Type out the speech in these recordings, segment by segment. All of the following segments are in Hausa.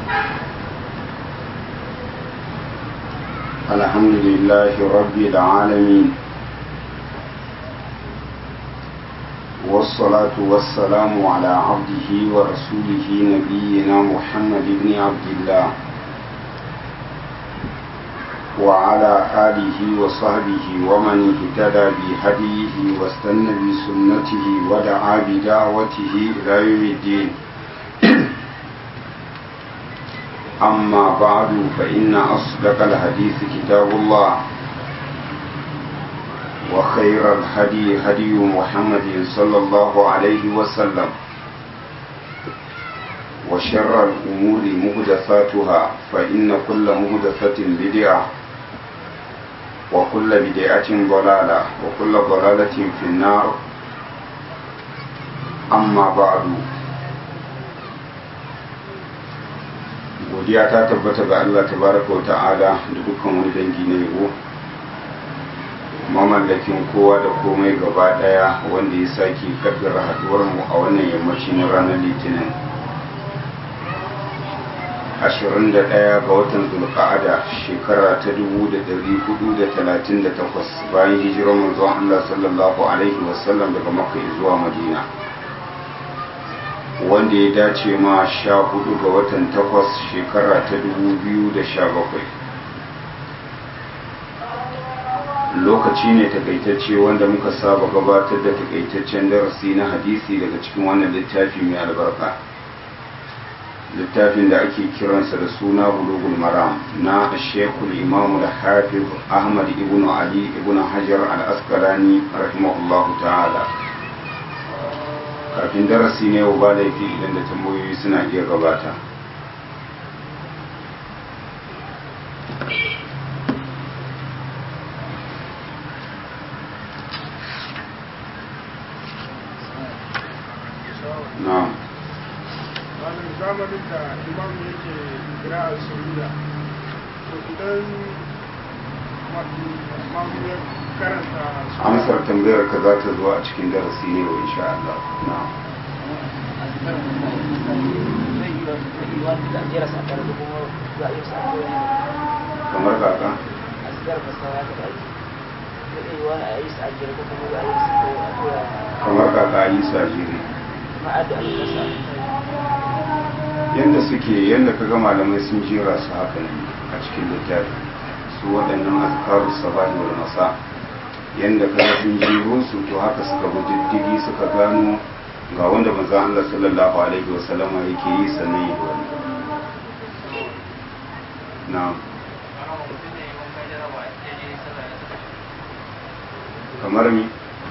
الحمد لله رب العالمين والصلاة والسلام على عبده ورسوله نبينا محمد بن عبد الله وعلى آله وصحبه ومن اهتدى بهديه واستنى بسنته ودعا بدعوته إلى يوم الدين أما بعد فإن أصدق الحديث كتاب الله وخير الهدي هدي محمد صلى الله عليه وسلم وشر الأمور مهدثاتها فإن كل مهدثة بدعة وكل بدعة ضلالة وكل ضلالة في النار أما بعد godiya ta tabbata ga Allah tabaraka wa ta'ala da dukkan wani dangi na yabo mamallakin kowa da komai gaba daya wanda ya sake kaddara haduwar mu a wannan yammaci na ranar litinin 21 ga watan zulqa'ada shekara ta 1438 bayan hijirar manzon Allah sallallahu alaihi wasallam daga makka zuwa madina wanda ya dace ma sha hudu ga watan takwas shekara ta dubu biyu da sha bakwai lokaci ne takaitacce wanda muka saba gabatar da takaitaccen darasi na hadisi daga cikin wannan littafi mai albarka littafin da ake kiransa da suna bulugul maram na shekul imamu da hafiz ahmad ibn ali ibn hajar al-asqalani rahimahullahu ta'ala kafin darasi ne yau ba laifi idan da tambayoyi suna iya gabata na'am wannan zamanin da imam yake kira a suriya to idan mamu ya karanta amsar tambayar ka za ta zo a cikin darasi ne wa insha Allah na'am kamar kaka kamar kaka yi sajiri yadda suke yadda ka ga malamai sun jera su haka ne a cikin littafi su waɗannan azkaru sabahi wal masa yadda ka sun jero su to haka suka bi diddigi suka gano ga wanda manzon Allah sallallahu alaihi wa sallama yake yi sannan yi wani na kamar mi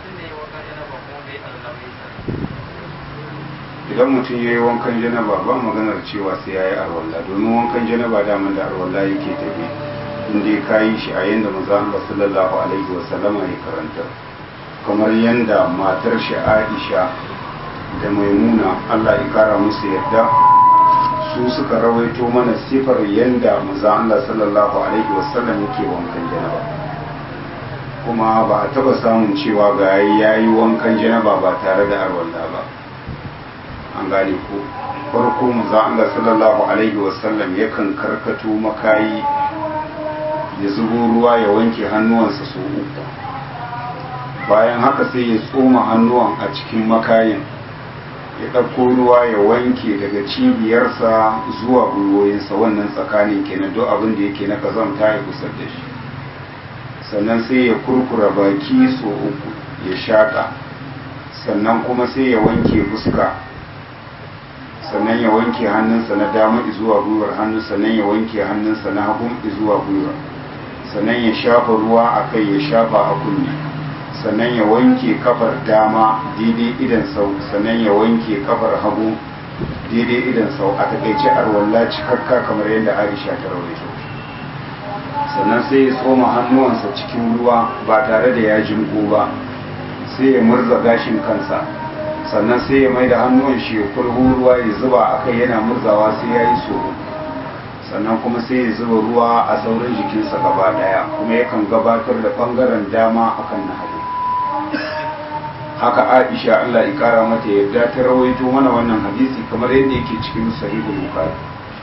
idan mutum ya yi wankan janaba ba maganar cewa sai ya yi arwalla domin wankan janaba daman da arwalla yake tafi inda ka yi shi a yadda maza Allah sallallahu alaihi wa sallama ya karanta kamar yadda matar shi Aisha da Maimuna Allah ya kara musu yadda su suka rawaito mana sifar yadda maza Allah sallallahu alaihi wa sallam yake wankan janaba kuma ba a taba samun cewa ga yayi wankan janaba ba tare da arwalla ba an gane ko farko manzo Allah sallallahu alaihi wasallam yakan karkato makayi ya zubo ruwa ya wanke hannuwansa su uku bayan haka sai ya tsoma hannuwan a cikin makayin ya ɗauko ruwa ya wanke daga cibiyarsa zuwa gwiwoyinsa wannan tsakanin kenan duk abin da yake na kazanta ya kusar da shi sannan sai ya kurkura baki so uku ya shaƙa sannan kuma sai ya wanke fuska sannan ya wanke hannunsa na dama zuwa gwiwar hannu sannan ya wanke hannunsa na hagu zuwa gwiwa sannan ya shafa ruwa a kai ya shafa a kunne sannan ya wanke kafar dama daidai idan sau sannan ya wanke kafar hagu daidai idan sau a takaice arwalla cikakka kamar yadda aisha ta rawaito sannan sai ya tsoma hannuwansa cikin ruwa ba tare da ya jinko ba sai ya murza gashin kansa sannan sai ya mai da hannuwan shi ya kurhu ruwa ya zuba a kai yana murzawa sai ya yi so sannan kuma sai ya zuba ruwa a sauran jikinsa gaba daya kuma yakan gabatar da bangaren dama akan na hagu haka aisha allah ya kara mata yadda ta rawaito mana wannan hadisi kamar yadda yake cikin sahihul bukhari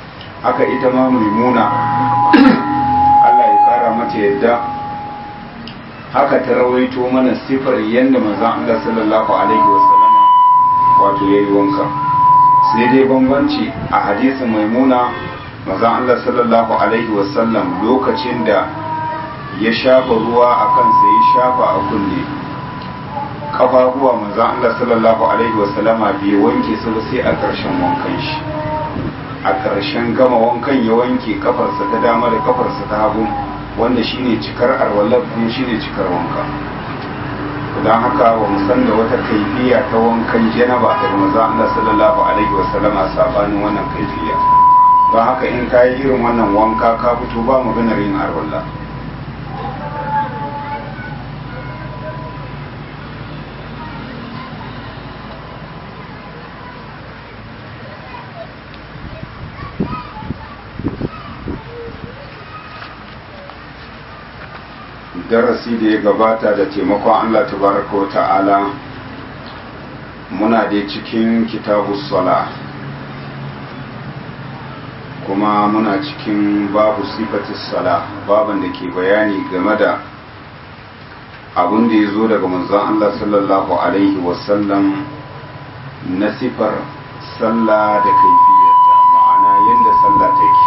haka ita ma maimuna Allah ya kara mata yadda haka ta rawaito mana sifar yadda manzon Allah sallallahu alaihi wasallama wato yayi wanka sai dai bambanci a hadisin maimuna manzon Allah sallallahu alaihi wasallam lokacin da ya shafa ruwa a kansa ya shafa a kunne kafafuwa manzon Allah sallallahu alaihi wasallama bai wanke su sai a ƙarshen wankan shi a ƙarshen gama wankan ya wanke kafarsa ta dama da kafarsa ta hagu wanda shine cikar arwallar kuma shine cikar wanka don haka wa musan da wata kaifiya ta wankan janaba daga manzon Allah sallallahu alaihi wasallama sabanin wannan kaifiya don haka in ka yi irin wannan wanka ka fito ba maganar yin arwallah darasi da ya gabata da taimakon Allah tabaraka wa ta'ala muna da cikin kitabu sala kuma muna cikin babu sifatis sala baban da ke bayani game da abin da ya zo daga manzon Allah sallallahu alaihi wasallam na sifar sallah da kaifiyarta ma'ana yadda sallah take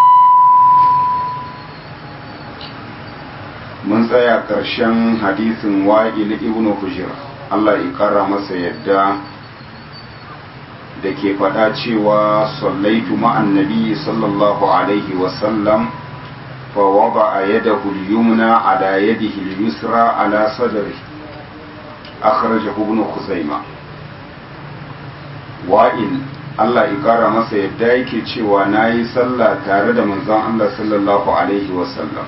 mun tsaya ƙarshen hadisin wa'il ibn hujr Allah ya ƙara masa yadda da ke faɗa cewa sallaitu ma'an nabi sallallahu alaihi wasallam fa wada a yadahu al-yumna ala yadihi al-yusra ala sadri akhrajahu ibn khuzaimah wa'il Allah ya ƙara masa yadda yake cewa nayi sallah tare da manzon Allah sallallahu alaihi wasallam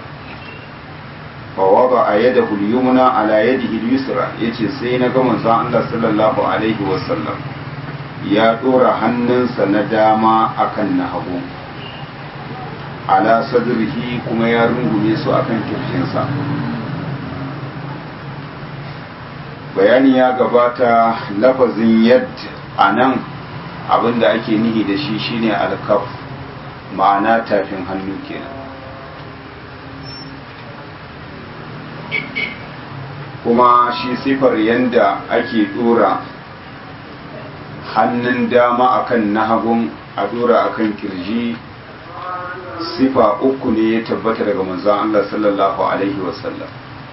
فوضع يده اليمنى على يده اليسرى yace sai na ga manzon Allah sallallahu alaihi wasallam ya dora hannunsa na dama akan na hagu ala sadrihi kuma ya rungume su akan kirjinsa bayani ya gabata lafazin yad anan abinda ake nihi da shi shine alkaf ma'ana tafin hannu kenan kuma shi sifar yadda ake dora hannun dama akan na hagun a dora akan kirji sifa uku ne ya tabbata daga manzon Allah sallallahu alaihi wasallam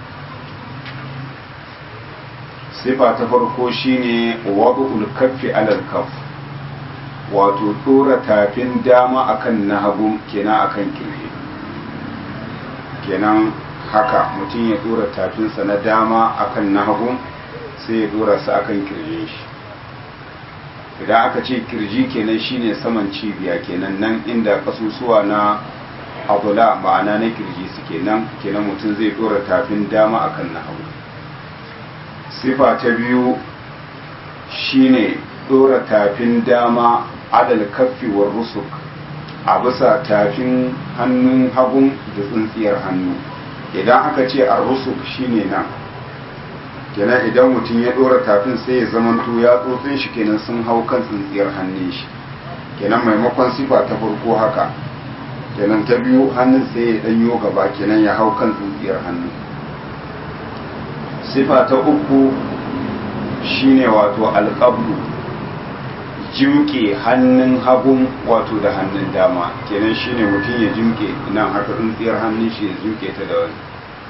sifa ta farko shine wadul kaffi alal kaff wato dora tafin dama akan na hagun kenan akan kirji kenan haka mutum ya dora tafinsa na dama akan na hagu sai ya dora su akan kirjin shi idan aka ce kirji kenan shine saman cibiya kenan nan inda kasusuwa na abula ma'ana na kirji su kenan kenan mutum zai dora tafin dama akan na hagu sifa ta biyu shine dora tafin dama adal kaffi wa rusuk a bisa tafin hannun hagun da tsintsiyar hannu idan aka ce a rusuk shine nan kenan idan mutum ya dora tafin sai ya zamanto ya tsotsin shi kenan sun hau kan tsintsiyar hannun shi kenan maimakon sifa ta farko haka kenan ta biyu hannun sai ya danyo gaba kenan ya hau kan tsintsiyar hannu sifa ta uku shine wato alƙablu jimke hannun hagun wato da hannun dama kenan shine mutum ya jimke nan haka tsintsiyar hannun shi ya jimke ta da wani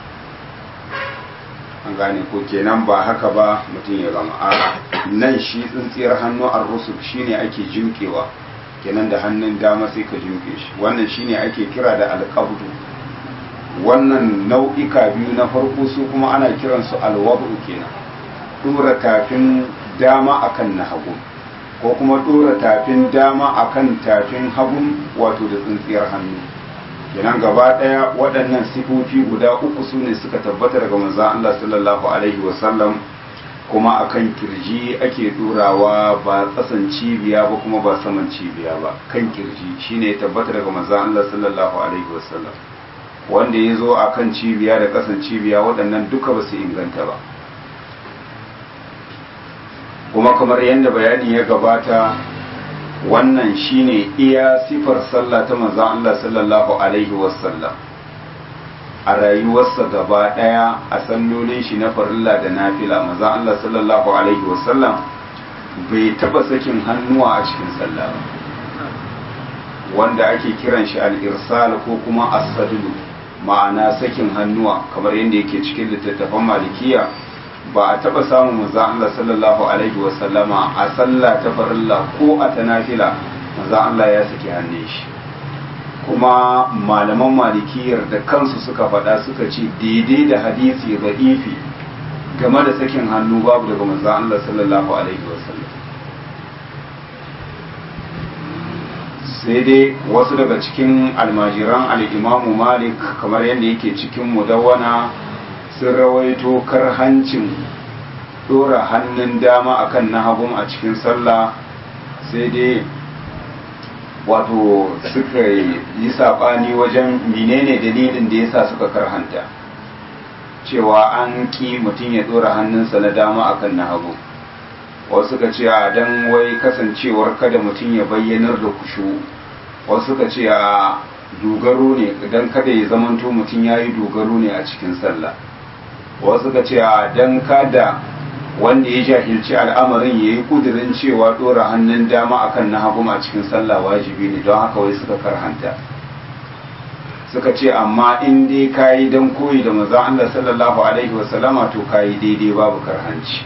an gane ko kenan ba haka ba mutum ya zama a nan shi tsintsiyar hannu a rusuf shine ake jimkewa kenan da hannun dama sai ka jimke shi wannan shine ake kira da alƙabdu wannan nau'ika biyu na farko su kuma ana kiransu alwabu kenan dora tafin dama akan na hagu ko kuma dora tafin dama akan tafin hagun wato da tsintsiyar hannu kenan gaba daya waɗannan sifofi guda uku su ne suka tabbata daga manzon Allah sallallahu alaihi wasallam kuma akan kirji ake dorawa ba tsasan cibiya ba kuma ba saman cibiya ba kan kirji shine ya tabbata daga manzon Allah sallallahu alaihi wasallam wanda ya zo akan cibiya da kasan cibiya waɗannan duka ba su inganta ba kuma kamar yadda bayani ya gabata wannan shine iya sifar sallah ta manzon Allah sallallahu alaihi wasallam a rayuwarsa gaba daya a sallolin shi na farilla da nafila manzon Allah sallallahu alaihi wasallam bai taba sakin hannuwa a cikin sallah ba wanda ake kiran shi al-irsal ko kuma as-sadlu ma'ana sakin hannuwa kamar yadda yake cikin littattafan malikiya ba a taba samun manzo Allah sallallahu alaihi wa sallama a sallah ta farilla ko a ta nafila manzo Allah ya saki hannun shi kuma malaman malikiyar da kansu suka faɗa suka ce daidai da hadisi da'ifi game da sakin hannu babu daga manzo Allah sallallahu alaihi wa sallam sai dai wasu daga cikin almajiran al'imamu malik kamar yadda yake cikin mudawwana sun rawaito karhancin dora hannun dama akan na hagun a cikin sallah sai dai wato suka yi saɓani wajen menene dalilin da yasa suka karhanta cewa an ƙi mutum ya dora hannunsa na dama akan na hagu wasu suka ce a dan wai kasancewar kada mutum ya bayyanar da kushu wasu suka ce a dogaro ne dan kada ya zamanto mutum ya yi dogaro ne a cikin sallah wasu suka ce a dan kada wanda ya jahilci al'amarin ya yi kudirin cewa dora hannun dama akan na hagu a cikin sallah wajibi ne don haka wai suka karhanta suka ce amma in dai kayi dan koyi da manzon Allah sallallahu alaihi wasallama to kayi daidai babu karhanci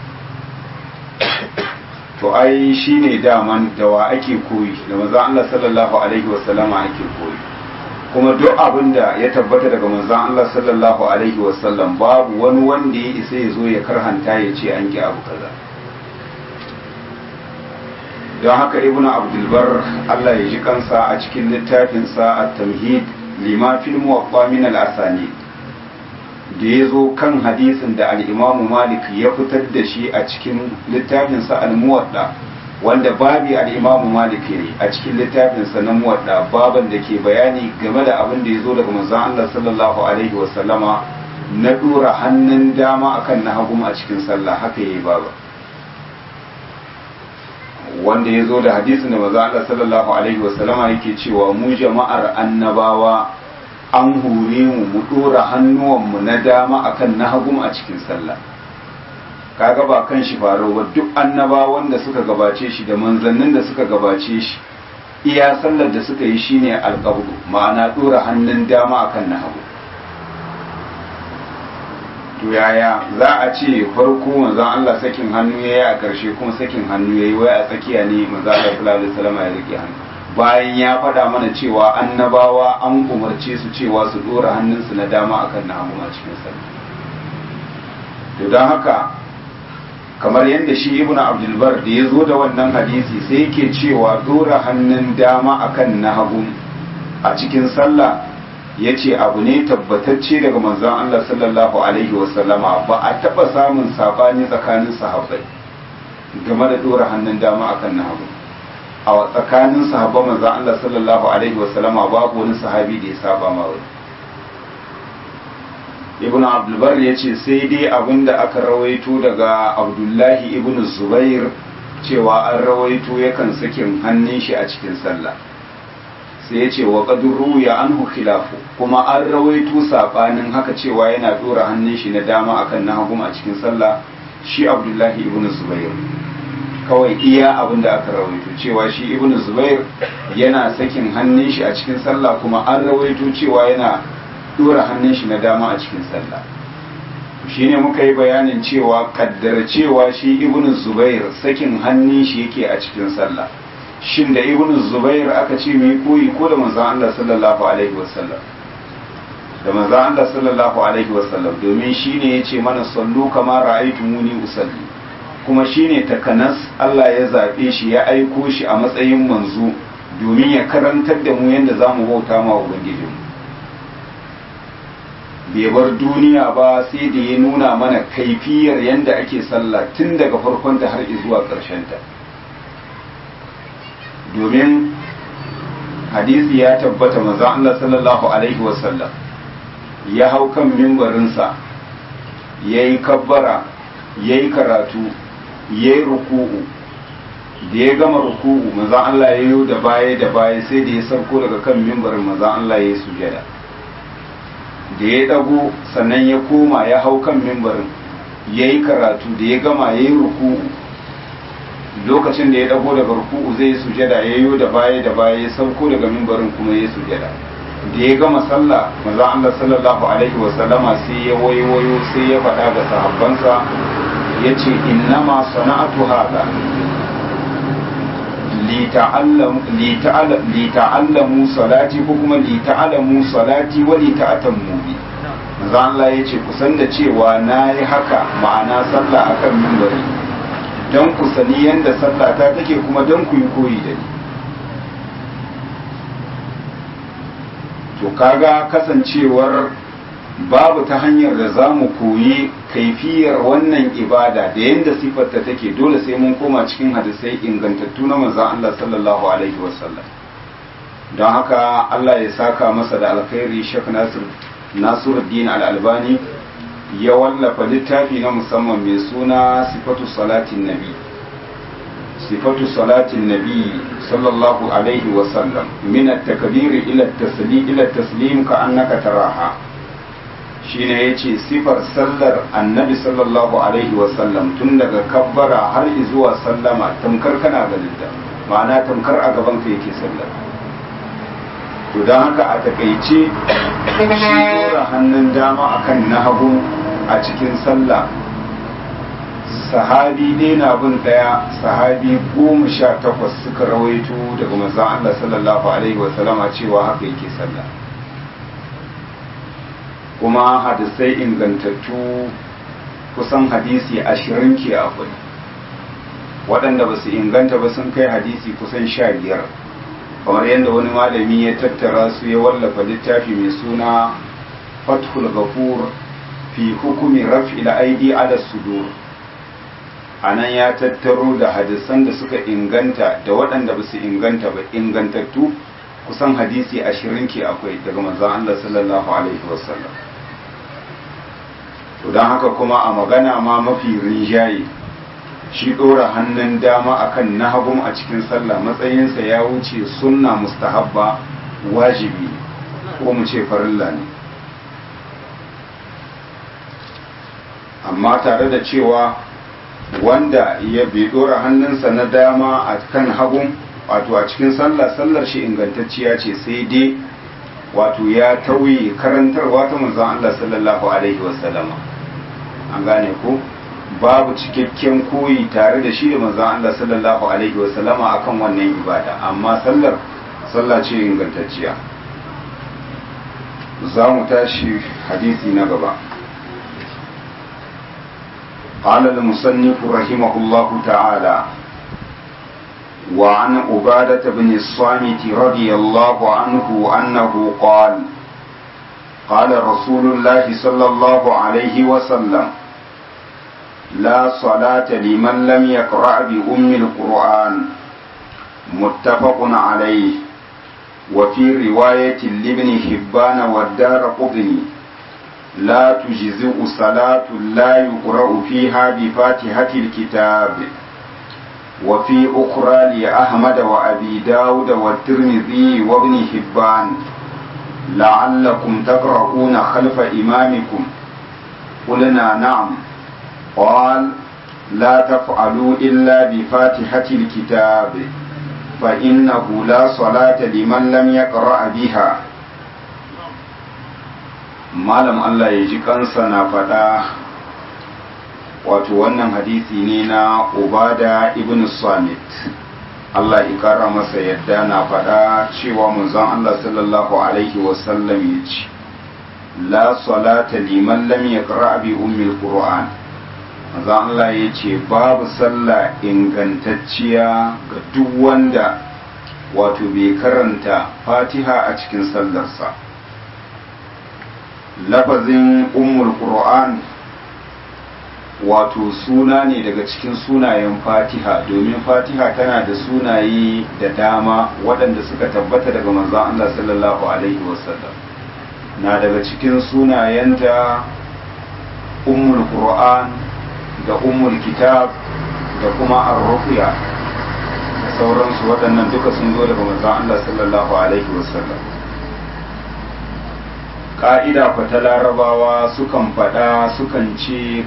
to ai shine daman da wa ake koyi da manzon Allah sallallahu alaihi wasallama ake koyi kuma duk abin da ya tabbata daga manzon Allah sallallahu alaihi wasallam babu wani wanda ya isa ya zo ya karhanta ya ce an ki abu kaza don haka ibnu abdulbar Allah ya ji kansa a cikin littafinsa at-tamhid lima fil muwaffa min al-asani da ya zo kan hadisin da al-imam malik ya fitar da shi a cikin littafinsa al-muwadda wanda babi al-imam malik ne a cikin littafinsa na muwadda baban da ke bayani game da abin da ya zo daga manzon Allah sallallahu alaihi wa sallama na dora hannun dama akan na hagu a cikin sallah haka yayi baba wanda ya zo da hadisin da manzon Allah sallallahu alaihi wa sallama yake cewa mu jama'ar annabawa an hure mu mu dora hannuwanmu na dama akan na hagu a cikin sallah kaga ba kan shi faro ba duk annabawan da suka gabace shi da manzannin da suka gabace shi iya sallar da suka yi shine alqabdu ma'ana dora hannun dama akan na hagu to yaya za a ce farko manzon Allah sakin hannu yayi a karshe kuma sakin hannu yayi wai a tsakiya ne manzon Allah sallallahu alaihi wasallam ya rike hannu bayan ya faɗa mana cewa annabawa an umarce su cewa su ɗora hannunsu na dama akan na hagu a cikin sallah to don haka kamar yadda shi ibn abdulbar da ya zo da wannan hadisi sai yake cewa ɗora hannun dama akan na hagu a cikin sallah ya ce abu ne tabbatacce daga manzon Allah sallallahu alaihi wasallama ba a taɓa samun saɓani tsakanin sahabbai game da ɗora hannun dama akan na hagu a tsakanin sahabban manzon Allah sallallahu alaihi wasallama babu wani sahabi da ya saba ma wani ibn abdulbar ya ce sai dai abinda aka rawaito daga abdullahi ibn zubair cewa an rawaito yakan sakin hannun shi a cikin sallah sai ya ce wa qadru ya anhu khilafu kuma an rawaito sabanin haka cewa yana dora hannun shi na dama akan na hagu a cikin sallah shi abdullahi ibn zubair kawai iya abin da aka rawaito cewa shi ibn zubair yana sakin hannun shi a cikin sallah kuma an rawaito cewa yana dora hannun shi na dama a cikin sallah shine muka yi bayanin cewa kaddara cewa shi ibn zubair sakin hannun shi yake a cikin sallah shin da ibn zubair aka ce mai koyi ko da manzon Allah sallallahu alaihi wasallam da manzon Allah sallallahu alaihi wasallam domin shine yace mana sallu kama ra'aytumuni usalli kuma shine takanas Allah ya zaɓe shi ya aiko shi a matsayin manzo domin ya karantar da mu yadda za mu bauta ma Ubangijinmu. bai bar duniya ba sai da ya nuna mana kaifiyar yadda ake sallah tun daga farkonta har zuwa ƙarshenta domin hadisi ya tabbata manzo Allah sallallahu alaihi wasallam ya hau kan mimbarinsa ya yi kabbara ya yi karatu ya yi ruku'u da ya gama ruku'u manzon Allah ya yi da baya da baya sai da ya sauko daga kan mimbarin manzon Allah ya yi sujada da ya dago sannan ya koma ya hau kan mimbarin ya yi karatu da ya gama ya yi ruku'u lokacin da ya dago daga ruku'u zai yi sujada ya yi da baya da baya ya sauko daga mimbarin kuma ya yi sujada da ya gama sallah manzon Allah sallallahu alaihi wa sallama sai ya wayo sai ya faɗa ga sahabbansa ya ce innama sana'atu hada lita'allamu salati ko kuma lita'allamu salati wa lita'atammu bi manzo Allah ya ce kusan da cewa na yi haka ma'ana sallah akan mimbari don ku sani yadda sallah ta take kuma don ku yi koyi da ni to kaga kasancewar babu ta hanyar da za mu koyi kaifiyar wannan ibada da yadda siffarta take dole sai mun koma cikin hadisai ingantattu na manzon Allah sallallahu alaihi wasallam don haka Allah ya saka masa da alkhairi Sheikh Nasir Nasiruddin Al-Albani ya wallafa littafi na musamman mai suna sifatu salatin nabi sifatu salatin nabi sallallahu alaihi wasallam min at-takbir ila at-taslim ila at-taslim ka annaka taraha shine ya ce sifar sallar annabi sallallahu alaihi wasallam tun daga kabbara har zuwa sallama tamkar kana ganin da ma'ana tamkar a gaban ka yake sallar to don haka a takaice shi dora hannun dama akan na hagu a cikin sallah sahabi ne na bin daya sahabi goma sha takwas suka rawaito daga manzon Allah sallallahu alaihi wasallama cewa haka yake sallah kuma hadisai ingantattu kusan hadisi ashirin ke akwai waɗanda ba su inganta ba sun kai hadisi kusan sha biyar kamar yadda wani malami ya tattara su ya wallafa littafi mai suna fathul ghafur fi hukumi raf'il aidi ala sudur anan ya tattaro da hadisan da suka inganta da waɗanda ba su inganta ba ingantattu kusan hadisi ashirin ke akwai daga manzon Allah sallallahu alaihi wasallam to don haka kuma a magana ma mafi rinjaye shi ɗora hannun dama akan na hagun a cikin sallah matsayinsa ya wuce sunna mustahabba wajibi ko mu ce farilla ne amma tare da cewa wanda ya bai ɗora hannunsa na dama a kan hagun wato a cikin sallah sallar shi ingantacciya ce sai dai wato ya tauye karantarwa ta manzon Allah sallallahu alaihi wasallama an gane ko babu cikakken koyi tare da shi da manzon Allah sallallahu alaihi wasallama akan wannan ibada amma sallar sallah ce ingantacciya za mu tashi hadisi na gaba قال المصنف رحمه الله تعالى وعن عبادة بن الصامت رضي الله عنه أنه قال قال رسول الله صلى الله عليه وسلم لا صلاة لمن لم يقرأ بأم القرآن متفق عليه وفي رواية لابن حبان والدار قطني لا تجزئ صلاة لا يقرأ فيها بفاتحة الكتاب وفي أخرى لأحمد وأبي داود والترمذي وابن حبان لعلكم تقرؤون خلف إمامكم قلنا نعم قال لا تفعلوا إلا بفاتحة الكتاب فإنه لا صلاة لمن لم يقرأ بها malam Allah ya ji kansa na faɗa wato wannan hadisi ne na ubada ibn samit Allah ya kara masa yadda na faɗa cewa manzon Allah sallallahu alaihi wasallam ya ce la salata liman lam yaqra bi ummil qur'an manzon Allah ya ce babu sallah ingantacciya ga duk wanda wato bai karanta fatiha a cikin sallarsa lafazin ummul qur'an wato suna ne daga cikin sunayen fatiha domin fatiha tana da sunaye da dama waɗanda suka tabbata daga manzon Allah sallallahu alaihi wasallam na daga cikin sunayenta ummul qur'an da ummul kitab da kuma ar-ruqya sauransu waɗannan duka sun zo daga manzon Allah sallallahu alaihi wasallam ka'ida fa ta larabawa sukan faɗa sukan ce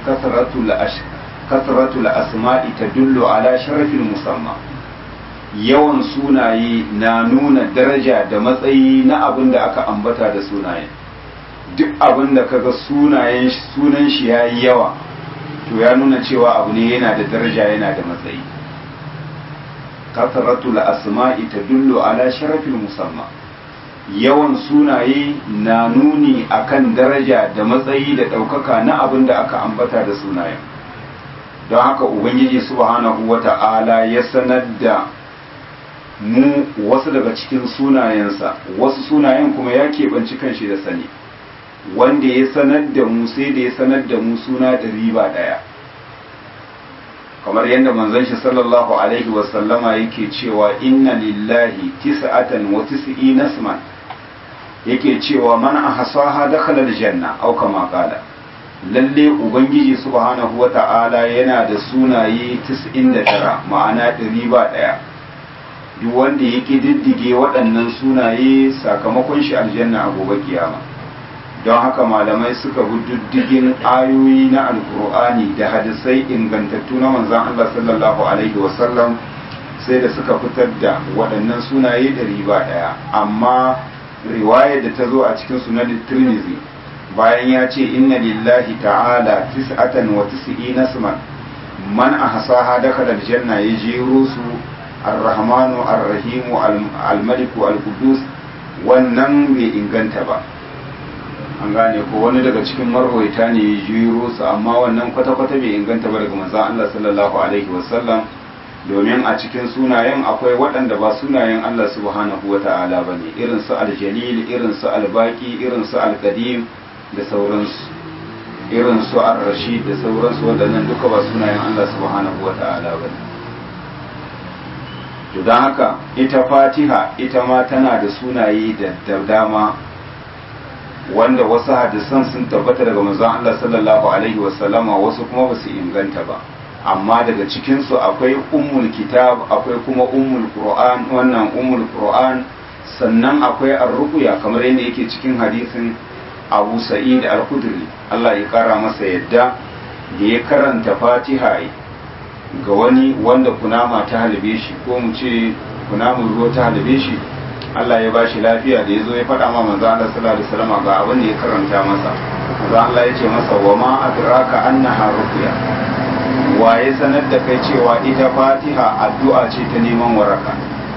kasratul asma'i tadullu ala sharafil musamma yawan sunaye na nuna daraja da matsayi na abin da aka ambata da sunayen duk abin da kaga sunayen sunan shi yayi yawa to ya nuna cewa abu ne yana da daraja yana da matsayi kasratul asma'i tadullu ala sharafil musamma yawan sunaye na nuni akan daraja da matsayi da ɗaukaka na abin da aka ambata da sunayen don haka ubangiji subhanahu wata'ala ya sanar da mu wasu daga cikin sunayensa wasu sunayen kuma ya keɓanci kanshi da sani wanda ya sanar da mu sai da ya sanar da mu suna da riba ɗaya kamar yadda manzon shi sallallahu alaihi wasallama yake cewa inna lillahi tis'atan wa tis'ina isman yake cewa man ahsaha dakhala aljanna aw kama qala lalle ubangiji subhanahu wata'ala yana da sunaye 99 ma'ana ɗari ba ɗaya duk wanda ya diddige waɗannan sunaye sakamakon shi aljanna a gobe kiyama don haka malamai suka bi diddigin ayoyi na alkur'ani da hadisai ingantattu na manzon Allah sallallahu alaihi wasallam sai da suka fitar da waɗannan sunaye ɗari ba ɗaya amma riwayar da ta zo a cikin sunan tirmizi bayan ya ce inna lillahi ta'ala tis'atan wa tis'ina isman man ahsaha dakhala aljanna ya jero su ar-rahmanu ar-rahimu al-maliku al-qudus wannan bai inganta ba an gane ko wani daga cikin marwaita ne ya jero su amma wannan kwata-kwata bai inganta ba daga manzon Allah sallallahu alaihi wasallam domin a cikin sunayen akwai waɗanda ba sunayen Allah subhanahu wa ta'ala ba ne irin su aljalil irin su albaki irin su alkadim da sauransu irin su ar-rashid da sauransu waɗannan duka ba sunayen Allah subhanahu wa ta'ala ba ne to don haka ita fatiha ita ma tana da sunaye da dama wanda wasu hadisan sun tabbata daga manzon Allah sallallahu alaihi wasallama wasu kuma ba su inganta ba amma daga cikinsu akwai ummul kitab akwai kuma ummul qur'an wannan ummul qur'an sannan akwai ar-ruqya kamar yadda yake cikin hadisin Abu Sa'id al-Khudri Allah ya kara masa yadda da ya karanta Fatiha ga wani wanda kunama ta halbe shi ko mu ce kunamun ruwa ta halbe shi Allah ya bashi lafiya da ya zo ya faɗa ma manzo Allah sallallahu alaihi wasallam ga abin da ya karanta masa manzo Allah ya ce masa wa ma adraka annaha ruqya waye sanar da kai cewa ita fatiha addu'a ce ta neman waraka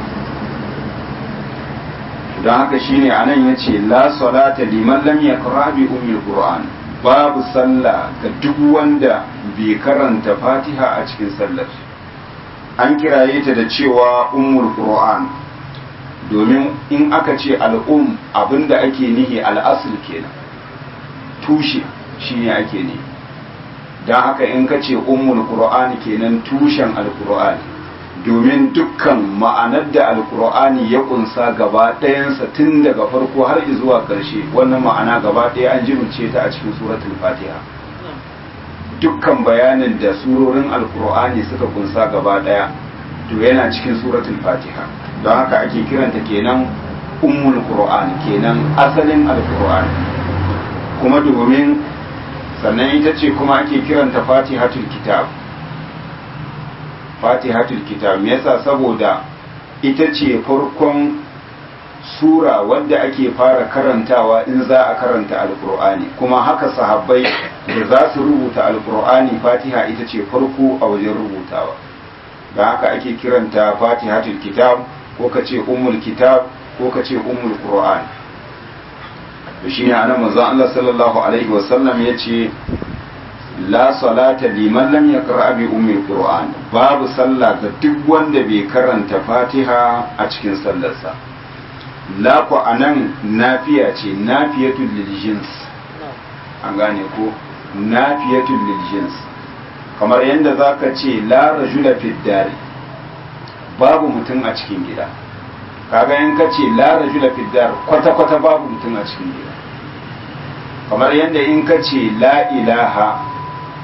don haka shine anan ya ce la salata liman lam yaqra bi ummil qur'an babu sallah ga duk wanda bai karanta fatiha a cikin sallar an kiraye ta da cewa ummul qur'an domin in aka ce al'um abinda ake nihi al'asul kenan tushe shine ake nihi don haka in ka ce ummul qur'ani kenan tushen alqur'ani domin dukkan ma'anar da alqur'ani ya kunsa gaba ɗayansa tun daga farko har zuwa ƙarshe wannan ma'ana gaba ɗaya an jibince ta a cikin suratul fatiha dukkan bayanin da surorin alqur'ani suka kunsa gaba ɗaya to yana cikin suratul fatiha don haka ake kiranta kenan ummul qur'an kenan asalin alqur'ani kuma domin sannan ita ce kuma ake kiranta fatihatul kitab fatihatul kitab me yasa saboda ita ce farkon sura wadda ake fara karantawa in za a karanta alkur'ani kuma haka sahabbai da za su rubuta alkur'ani fatiha ita ce farko a wajen rubutawa da haka ake kiranta fatihatul kitab ko ka ce ummul kitab ko ka ce ummul qur'an da shi ne ana manzon Allah sallallahu alaihi wasallam ya ce la salata liman lam yaqra bi ummi qur'an babu sallah ga duk wanda bai karanta fatiha a cikin sallarsa la ku anan nafiya ce nafiyatul lil jins an gane ko nafiyatul lil jins kamar yadda zaka ce la rajula fid dari babu mutum a cikin gida kaga in ka ce la rajula fid dar kwata kwata babu mutum a cikin gida kamar yadda in ka ce la ilaha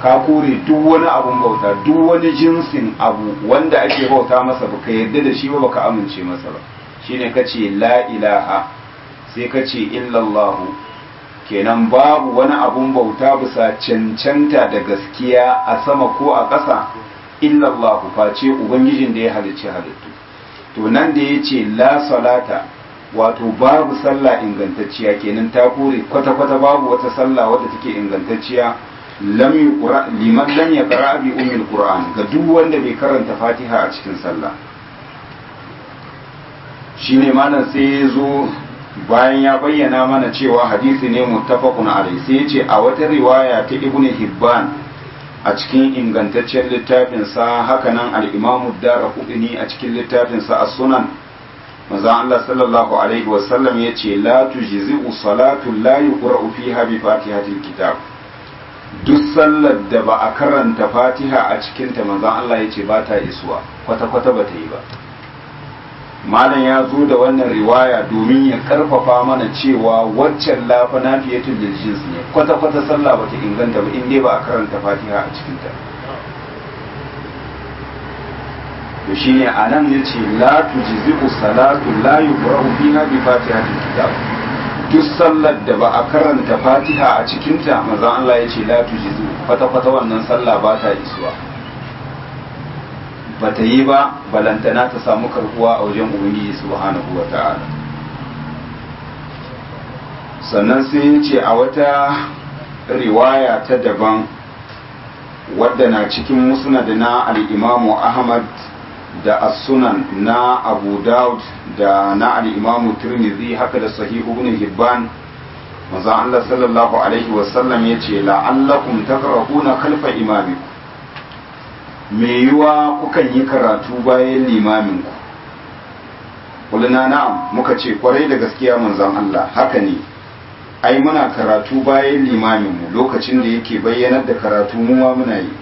ka kore duk wani abun bauta duk wani jinsin abu wanda ake bauta masa baka yarda da shi ba baka amince masa ba shine kace la ilaha sai kace illallahu kenan babu wani abun bauta bisa cancanta da gaskiya a sama ko a ƙasa illallahu face ubangijin da ya halicci halittu to nan da ya ce la salata wato babu sallah ingantacciya kenan ta kore kwata-kwata babu wata sallah wadda take ingantacciya lam yuqra liman lam yaqra bi ummil qur'an ga duk wanda bai karanta fatiha a cikin sallah shine malam sai ya zo bayan ya bayyana mana cewa hadisi ne muttafaqun alai sai ya ce a wata riwaya ta ibnu hibban a cikin ingantaccen littafinsa hakanan al-imamu daraqutni a cikin littafinsa as-sunan manzo Allah sallallahu alaihi wasallam yace la tujzi'u salatu la yuqra'u fiha bi fatihatil kitab duk sallar da ba a karanta fatiha a cikin ta manzo Allah yace ba ta isuwa kwata kwata ba ta yi ba malam ya zo da wannan riwaya domin ya karfafa mana cewa waccan lafa nafiyatul lil jins ne kwata kwata sallah ba ta inganta ba in dai ba a karanta fatiha a cikin ta to shine anan yace la tujzi'u salatu la yuqra'u fiha bi fatihatil kitab duk sallar da ba a karanta fatiha a cikin ta manzon Allah yace la tujzi'u kwata kwata wannan sallah ba ta isuwa ba ta yi ba balantana ta samu karbuwa a wajen ubangiji subhanahu wata'ala sannan sai yace a wata riwaya ta daban wadda na cikin musnad na al-imamu Ahmad da as-sunan na Abu Dawud da na al-Imam Tirmidhi haka da Sahih Ibn Hibban manzo Allah sallallahu alaihi wa sallam yace la'allakum taqra'una khalfa imamikum me yiwa kukan yi karatu bayan limamin ku kulna na'am muka ce kwarai da gaskiya manzon Allah haka ne ai muna karatu bayan limamin mu lokacin da yake bayyanar da karatu mu ma muna yi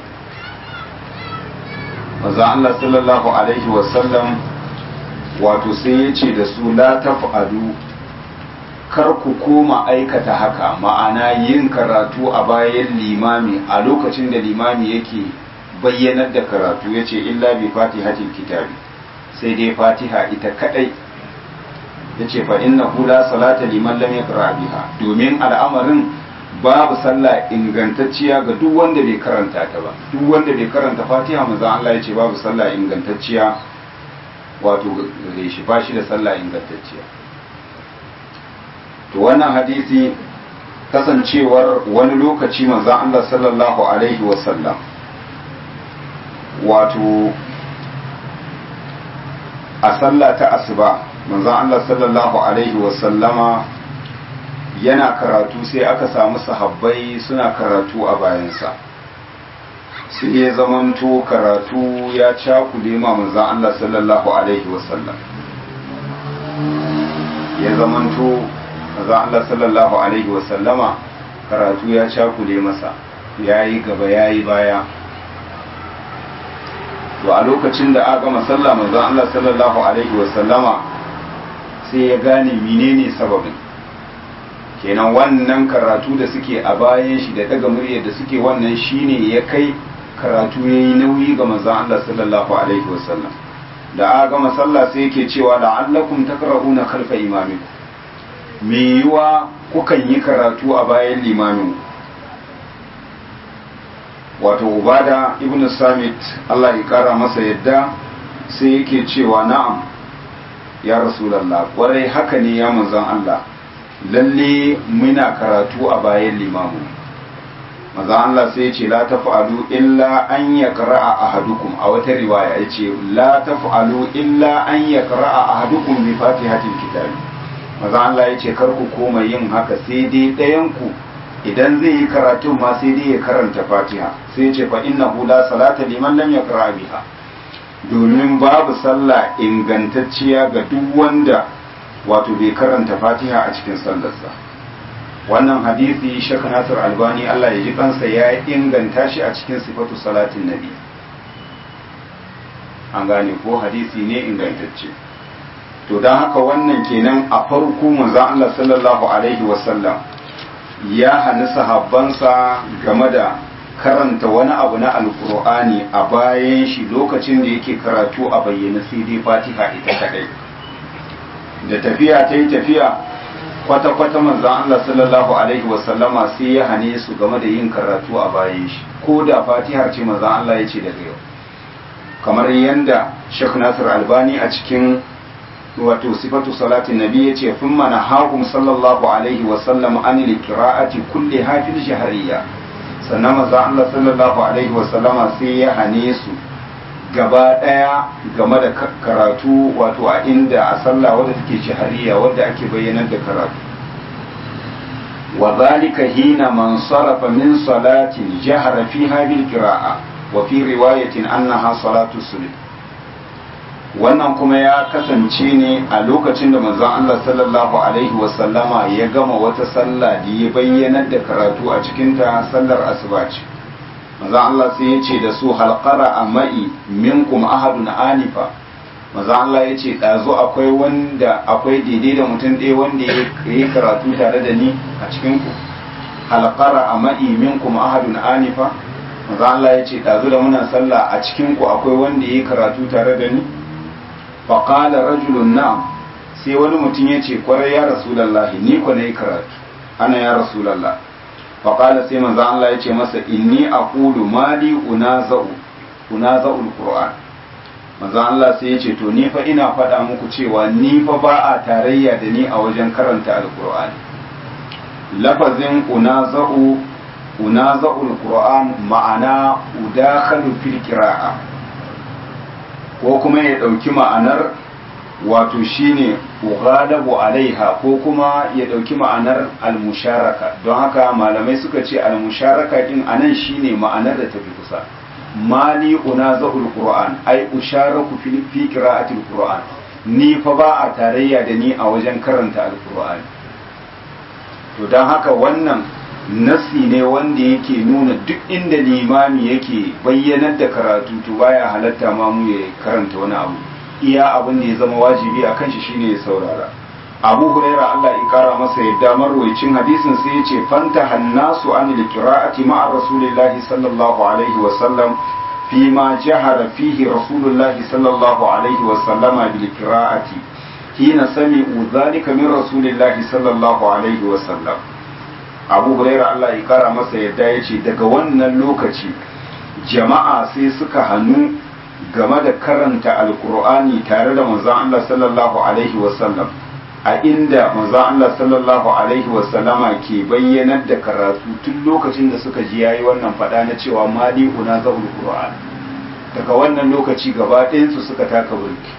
manzo Allah sallallahu alaihi wasallam wato sai ya ce da su la taf'alu kar ku koma aikata haka ma'ana yin karatu a bayan limami a lokacin da limami yake bayyanar da karatu ya ce illa bi fatihatil kitabi sai dai fatiha ita kadai ya ce fa inna la salata liman lam yaqra biha domin al'amarin babu sallah ingantacciya ga duk wanda bai karanta ta ba duk wanda bai karanta fatiha manzo Allah ya ce babu sallah ingantacciya wato gare shi ba shi da sallah ingantacciya to wannan hadisi kasancewar wani lokaci manzo Allah sallallahu alaihi wasallam wato a sallah ta asuba manzo Allah sallallahu alaihi wasallama yana karatu sai aka samu sahabbai suna karatu a bayansa sai ya zamanto karatu ya cakule ma manzan Allah sallallahu alaihi wasallam ya zamanto manzan Allah sallallahu alaihi wasallama karatu ya cakule masa ya yi gaba ya yi baya to a lokacin da aka gama sallah manzan Allah sallallahu alaihi wasallama sai ya gane menene sababin kenan wannan karatu da suke a bayan shi da daga murya da suke wannan shine ya kai karatu ya yi nauyi ga manzon Allah sallallahu alaihi wasallam da aka gama sallah sai yake cewa la'allakum takrahuna khalfa imamikum me yiwa kukan yi karatu a bayan limamin wato ubada ibnu samit Allah ya kara masa yadda sai yake cewa na'am ya rasulullah kwarai haka ne ya manzon Allah lalle muna karatu a bayan limamu maza Allah sai ce la taf'alu illa an yaqra'a ahadukum a wata riwaya yace la taf'alu illa an yaqra'a ahadukum bi fatihatil kitab maza Allah yace kar ku koma yin haka sai dai ɗayan ku idan zai yi karatu ma sai dai ya karanta fatiha sai yace fa innahu la salata liman lam yaqra biha domin babu sallah ingantacciya ga duk wanda wato bai karanta fatiha a cikin sallarsa wannan hadisi shaka nasir albani allah ya ji kansa ya inganta shi a cikin sifatu salatin nabi an gane ko hadisi ne ingantacce to don haka wannan kenan a farko manzon allah sallallahu alaihi wasallam ya hani sahabbansa game da karanta wani abu na alkur'ani a bayan shi lokacin da yake karatu a bayyana sai dai fatiha ita kadai da tafiya ta yi tafiya kwata-kwata manzan Allah sallallahu alaihi wasallama sai ya hane su game da yin karatu a bayan shi ko da fatihar ce manzan Allah ya ce daga yau kamar yadda Sheikh Nasir Albani a cikin wato sifatu salatin nabi ya ce fin mana hakum sallallahu alaihi wasallam an qira'ati kulli hafil shahariya sannan maza Allah sallallahu alaihi wasallama sai ya hane su gaba daya game da karatu wato a inda a sallah wadda take shahariya wadda ake bayyanar da karatu wa zalika hina man sarafa min salatin jahara fiha bil qira'a wa fi riwayatin annaha salatu subh wannan kuma ya kasance ne a lokacin da manzon Allah sallallahu alaihi wasallama ya gama wata sallah da ya bayyanar da karatu a cikinta sallar asuba ce manzon Allah sai ya ce da su halqara amai minkum ahadun anifa manzon Allah ya ce ɗazu akwai wanda akwai daidai da mutum ɗaya wanda ya yi karatu tare da ni a cikin ku halqara amai minkum ahadun anifa manzon Allah ya ce ɗazu da muna sallah a cikin ku akwai wanda ya yi karatu tare da ni faƙala rajulun na'am sai wani mutum ya ce kwarai ya rasulallahi ni ku na yi karatu ana ya rasulallah faƙala sai manzan Allah ya ce masa inni a ƙulu mali unaza'ul ƙur'an manzan Allah sai ya ce to ni fa ina faɗa muku cewa ni fa ba a tarayya da ni a wajen karanta alƙur'ani lafazin unaza'u unaza'ul ƙur'an ma'ana udakhalu fil qira'a ko kuma ya ɗauki ma'anar wato shine ughalabu alaiha ko kuma ya ɗauki ma'anar almusharaka don haka malamai suka ce almusharaka din anan shine ma'anar da tafi kusa mali unazahul qur'an ai usharaku fi fi qira'atil qur'an ni fa ba a tarayya da ni a wajen karanta alqur'ani to don haka wannan nasi ne wanda yake nuna duk inda limami yake bayyanar da karatu to baya halatta ma mu ya karanta wani abu iya abin da ya zama wajibi a kan shi shine ya saurara abu huraira Allah ya kara masa yadda marwayicin hadisin sai ya ce fanta hannasu an qira'ati ma'a rasulillahi sallallahu alaihi wa sallam fi ma jahara fihi rasulullahi sallallahu alaihi wa sallama bil qira'ati hina sami'u dhalika min rasulillahi sallallahu alaihi wa sallam abu huraira Allah ya kara masa yadda ya ce daga wannan lokaci jama'a sai suka hannu game da karanta alkur'ani tare da manzon Allah sallallahu alaihi wasallam a inda manzon Allah sallallahu alaihi wasallama ke bayyanar da karatu tun lokacin da suka ji yayi wannan fada na cewa mali una zaul qur'an daga wannan lokaci gaba ɗayan su suka taka burki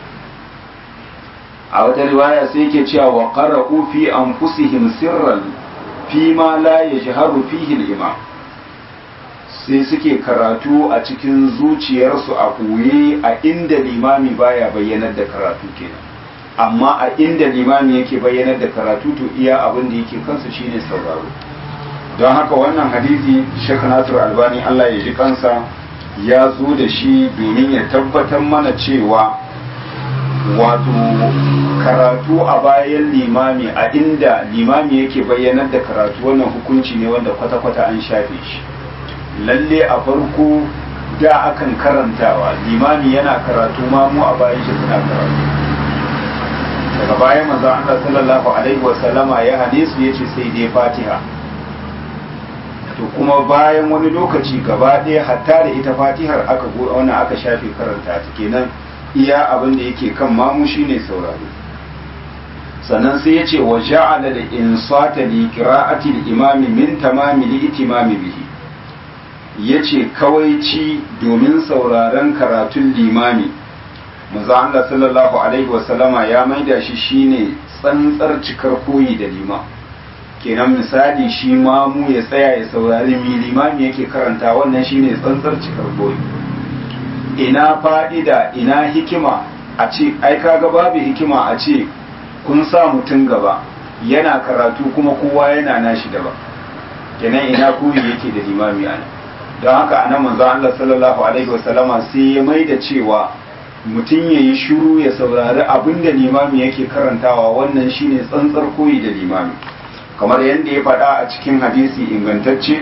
a wata riwaya sai yake cewa wa qara'u fi anfusihim sirran fi ma la yajharu fihi al-imam sai suke karatu a cikin zuciyarsu a koye a inda limami baya bayyanar da karatu kenan amma a inda limami yake bayyanar da karatu to iya abin da yake kansa shine sauraro don haka wannan hadisi Sheikh Nasir Albani Allah ya ji kansa ya zo da shi domin ya tabbatar mana cewa wato karatu a bayan limami a inda limami yake bayyanar da karatu wannan hukunci ne wanda kwata-kwata an shafe shi lalle a farko da akan karantawa limami yana karatu ma mu a bayan shi suna karatu daga bayan manzo Allah sallallahu alaihi wasallama ya hane su yace sai dai Fatiha to kuma bayan wani lokaci gaba ɗaya hatta da ita Fatihar aka wannan aka shafe karanta ta kenan iya abin da yake kan mamu shine sauraro sannan sai yace wa ja'ala da insata li qira'ati al-imami min tamami li itimami bihi yace kawaici domin sauraron karatun limami manzo Allah sallallahu alaihi wasallama ya maida shi shine tsantsar cikar koyi da lima kenan misali shi mamu ya tsaya ya saurari mi limami yake karanta wannan shine tsantsar cikar koyi ina fa'ida ina hikima a ce ai kaga babu hikima a ce kun sa mutum gaba yana karatu kuma kowa yana nashi daban kenan ina koyi yake da limami ana don haka anan manzo Allah sallallahu alaihi wasallama sai ya maida cewa mutum ya yi shiru ya saurari abin da limami yake karantawa wannan shine tsantsar koyi da limami kamar yadda ya faɗa a cikin hadisi ingantacce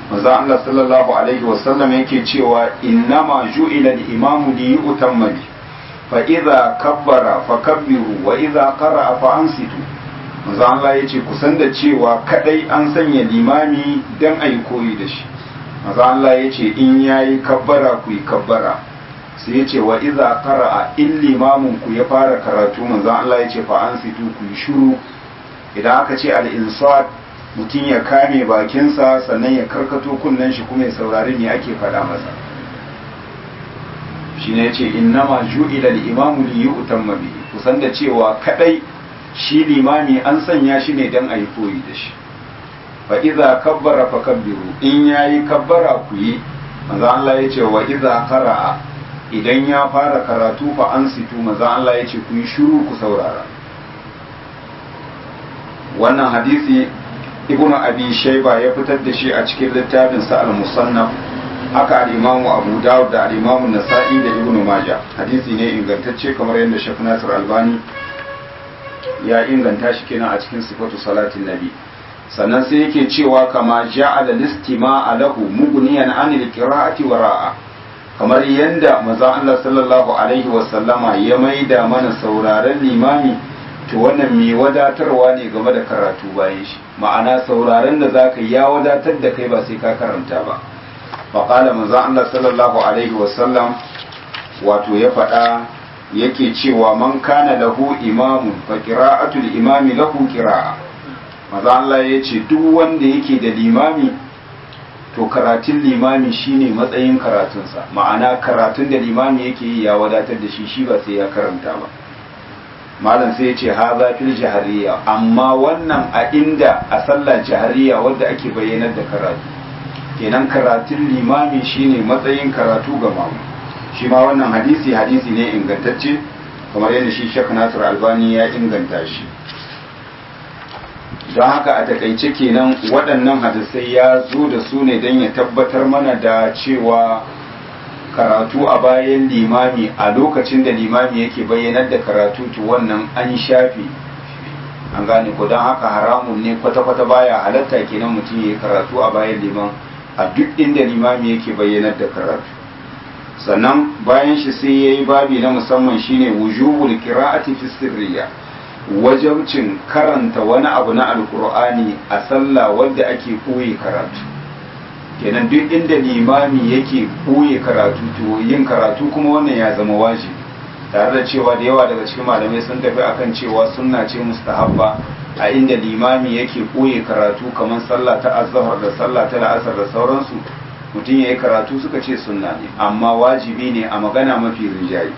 manzo Allah sallallahu alaihi wasallam yake cewa innama ju'ila al-imamu li yu'tamma bi fa idza kabbara fakabbiru wa idza qara'a fa ansitu manzo Allah yace ku san da cewa kadai an sanya limami dan ayi koyi da shi manzo Allah yace in yayi kabbara ku yi kabbara sai yace wa idza qara'a in limamin ku ya fara karatu manzo Allah yace fa ansitu ku yi shiru idan aka ce al-insat mutum ya kame bakinsa sannan ya karkato kunnen shi kuma ya saurari me ake faɗa masa shi ne ce innama ju'ila al-imamu li yu'tamma bihi kusan da cewa kadai shi limami an sanya shi ne dan ayi koyi da shi fa idza kabbara fakabbiru in yayi kabbara ku yi manzo Allah ya ce wa idza qara'a idan ya fara karatu fa ansitu manzo Allah ya ce ku yi shiru ku saurara wannan hadisi ibnu abi shayba ya fitar da shi a cikin littafin sa al-musannaf haka al-imamu abu dawud da al-imamu nasa'i da ibnu majah hadisi ne ingantacce kamar yadda shaykh nasir albani ya inganta shi kenan a cikin sifatu salatin nabi sannan sai yake cewa kama ja'ala listima'a lahu mughniyan anil qira'ati wara'a kamar yadda manzo Allah sallallahu alaihi wa sallama ya maida mana sauraron limami to wannan mai wadatarwa ne game da karatu bayan shi ma'ana sauraron da za ka ya wadatar da kai ba sai ka karanta ba faƙala manzo Allah sallallahu alaihi wasallam wato ya faɗa yake cewa man kana lahu imamun fa qira'atul imami lahu qira'a manzo Allah ya ce duk wanda yake da limami to karatun limami shine matsayin karatunsa ma'ana karatun da limami yake yi ya wadatar da shi shi ba sai ya karanta ba malam sai ya ce haza fil jahariya amma wannan a inda a sallah jahariya wadda ake bayyanar da karatu kenan karatun limami shine matsayin karatu ga mamu shi ma wannan hadisi hadisi ne ingantacce kamar yadda shi Sheikh Nasir Albani ya inganta shi don haka a takaice kenan waɗannan hadisai ya zo da su ne don ya tabbatar mana da cewa karatu a bayan limami a lokacin da limami yake bayyanar da karatu to wannan an shafi an gane ko don haka haramun ne kwata-kwata baya halatta kenan mutum ya karatu a bayan liman a duk inda limami yake bayyanar da karatu sannan bayan shi sai ya yi babi na musamman shine wujubul qira'ati fi sirriya wajabcin karanta wani abu na alkur'ani a sallah wadda ake koyi karatu kenan duk inda limami yake koye karatu to yin karatu kuma wannan ya zama wajibi tare da cewa da yawa daga cikin malamai sun tafi akan cewa sunna ce mustahabba a inda limami yake koye karatu kamar sallah ta azhar da sallah ta la'asar da sauransu mutum ya yi karatu suka ce sunna ne amma wajibi ne a magana mafi rinjaye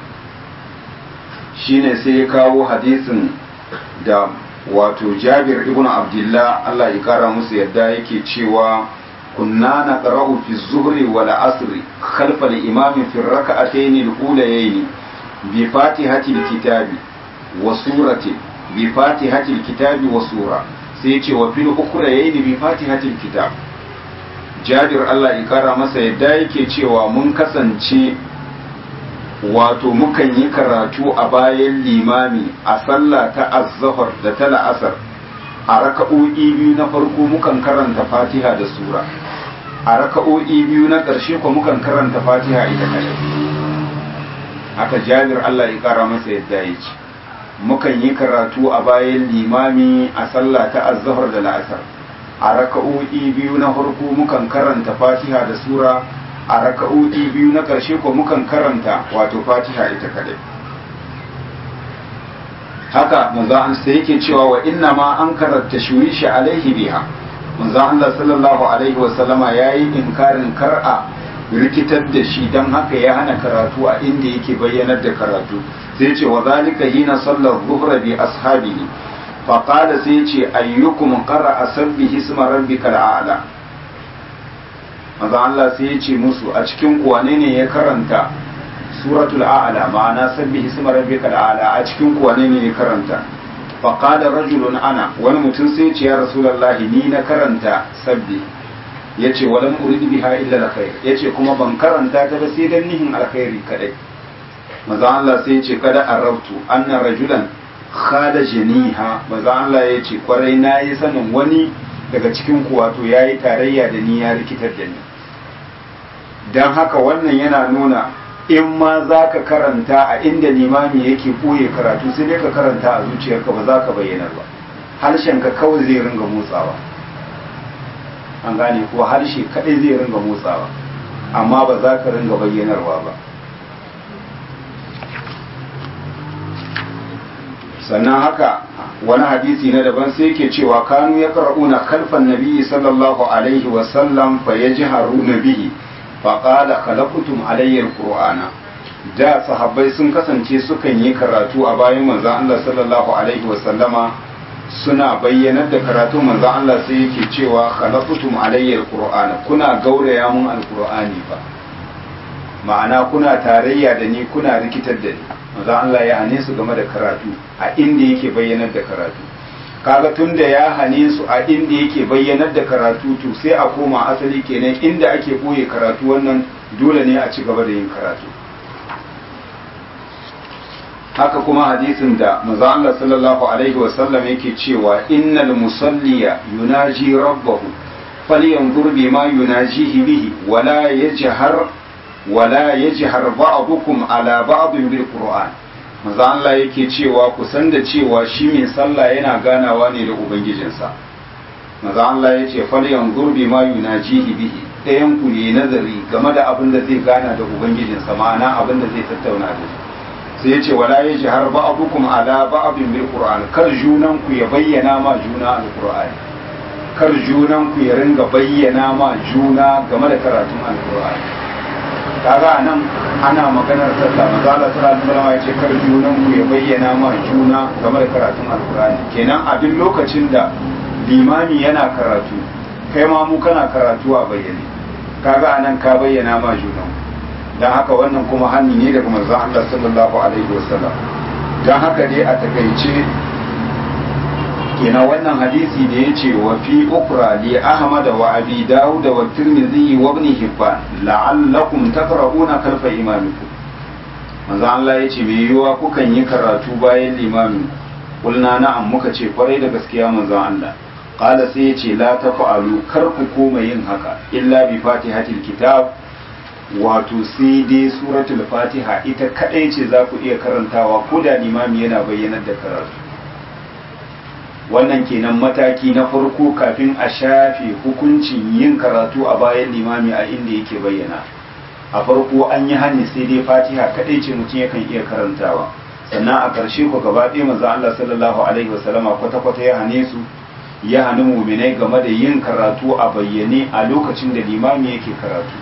shine sai ya kawo hadisin da wato jabir ibn abdullah Allah ya kara musu yadda yake cewa كنا نقرأ في الظهر والعصر خلف الإمام في الركعتين الأوليين بفاتحة الكتاب وسورة بفاتحة الكتاب وسورة سيتي وفي الأخريين بفاتحة الكتاب جابر الله يكرم masa yadda yake cewa mun kasance wato mukan yi karatu a bayan limami a sallah ta azzahar da ta la'asar a raka'o'i biyu na farko mukan karanta fatiha da sura a raka'o'i biyu na ƙarshe ko mukan karanta fatiha ita kadai haka jabir Allah ya ƙara masa yadda ya ce mukan yi karatu a bayan limami a sallah ta azzahar da la'asar a raka'o'i biyu na farko mukan karanta fatiha da sura a raka'o'i biyu na ƙarshe ko mukan karanta wato fatiha ita kadai haka manzo an sai yake cewa wa inna ma an karanta shurishi alaihi biha manzo Allah sallallahu alaihi wa sallama yayi inkarin kar'a rikitar da shi dan haka ya hana karatu a inda yake bayyanar da karatu sai ce wa zalika hina sallar dhuhra bi ashabihi fa qala sai ce ayyukum qara'a sabbihi isma rabbikal a'la manzo Allah sai ya ce musu a cikin kuwane ne ya karanta suratul a'la ma'ana sabbi isma rabbikal a'la a cikin kuwa ne ne karanta fa qala rajulun ana wani mutum sai ce ya rasulullahi ni na karanta sabbi yace walam urid biha illa alkhair yace kuma ban karanta ta ba sai dan nihin alkhairi kadai manzo Allah sai yace kada arabtu anna rajulan khada janiha manzo Allah yace kwarai nayi sanin wani daga cikin ku wato yayi tarayya da ni ya rikitar da ni dan haka wannan yana nuna in ma za ka karanta a inda limami yake ɓoye karatu sai dai ka karanta a zuciyarka ba za ka bayyana ba harshenka kawai zai ringa motsawa an gane ko harshe kadai zai ringa motsawa amma ba za ka ringa bayyanarwa ba sannan haka wani hadisi na daban sai ke cewa kanu ya karɓuna kalfan nabiyyi sallallahu alaihi wasallam fa ya ji haruna bihi fa ƙala khalaqtum alayyar qur'ana da sahabbai sun kasance sukan yi karatu a bayan manzon Allah sallallahu alaihi wasallama suna bayyanar da karatu manzon Allah sai yake cewa khalaqtum alayyar qur'ana kuna gauraya mun alqur'ani ba ma'ana kuna tarayya da ni kuna rikitar da ni manzon Allah ya hane su game da karatu a inda yake bayyanar da karatu kaga tunda ya hane su a inda yake bayyanar da karatu to sai a koma asali kenan inda ake boye karatu wannan dole ne a ci gaba da yin karatu haka kuma hadisin da manzo Allah sallallahu alaihi wasallam yake cewa innal musalliya yunaji rabbahu falyanzur bima yunajihi bihi wala yajhar wala yajhar ba'dukum ala ba'din bil qur'an manzo Allah yake cewa ku san da cewa shi mai sallah yana ganawa ne da ubangijinsa manzo Allah yace falyanzur bima yunajihi bihi ɗayan ku ne nazari game da abin da zai gana da ubangijinsa ma'ana abin da zai tattauna da shi sai ya ce wala ya jihar ba'abukum ala ba'abin bil qur'an kar junan ku ya bayyana ma juna al qur'an kar junan ku ya ringa bayyana ma juna game da karatun al qur'an kaga anan ana maganar sallah manzo Allah sallallahu alaihi wasallam ya ce kar junan ku ya bayyana ma juna game da karatun al qur'an kenan a duk lokacin da limami yana karatu kai ma mu kana karatu a bayyane kaga anan ka bayyana ma junan don haka wannan kuma hannu ne daga manzon Allah sallallahu alaihi wasallam don haka dai a takaice kenan wannan hadisi da ya ce wa fi ukra li ahmad wa abi dawud wa tirmidhi wa ibn hibban la'allakum taqra'una kalfa imamikum manzon Allah ya ce me yiwa kukan yi karatu bayan limamin kulna na'am muka ce kwarai da gaskiya manzon Allah qala sai ya ce la tafa'alu kar ku koma yin haka illa bi fatihatil kitab wato sai dai suratul fatiha ita kadai ce za ku iya karantawa ko da limami yana bayyanar da karatu wannan kenan mataki na farko kafin a shafe hukuncin yin karatu a bayan limami a inda yake bayyana a farko an yi hani sai dai fatiha kadai ce mutum yakan iya karantawa sannan a ƙarshe ku gaba ɗaya manzo Allah sallallahu alaihi wasallama kwata-kwata ya hane su ya hani muminai game da yin karatu a bayyane a lokacin da limami yake karatu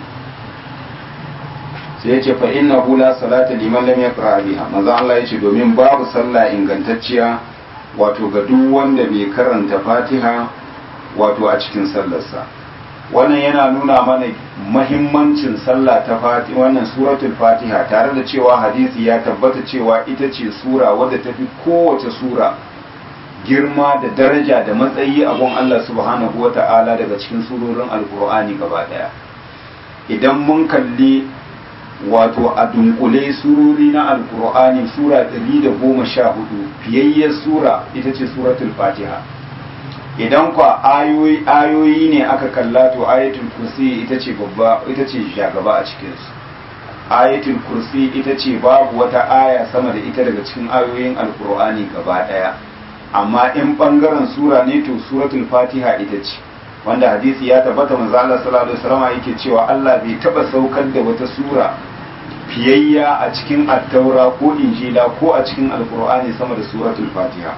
sai ya ce fa inna la salata liman lam yaqra biha manzo Allah ya ce domin babu sallah ingantacciya wato ga duk wanda bai karanta Fatiha wato a cikin sallarsa wannan yana nuna mana mahimmancin sallah ta Fatiha wannan suratul Fatiha tare da cewa hadisi ya tabbata cewa ita ce sura wadda tafi kowace sura girma da daraja da matsayi a gun Allah subhanahu wata'ala daga cikin surorin alkur'ani gaba daya idan mun kalli wato a dunkule surori na alkur'ani sura 114 fiyayyar sura ita ce suratul fatiha idan kwa ayoyi ayoyi ne aka kalla to ayatul kursi ita ce babba ita ce shagaba a cikin su ayatul kursi ita ce babu wata aya sama da ita daga cikin ayoyin alkur'ani gaba daya amma in bangaren sura ne to suratul fatiha ita ce wanda hadisi ya tabbata manzo Allah sallallahu alaihi wasallam yake cewa Allah bai taba saukar da wata sura fiyayya a cikin attaura ko injila ko a cikin alkur'ani sama da suratul fatiha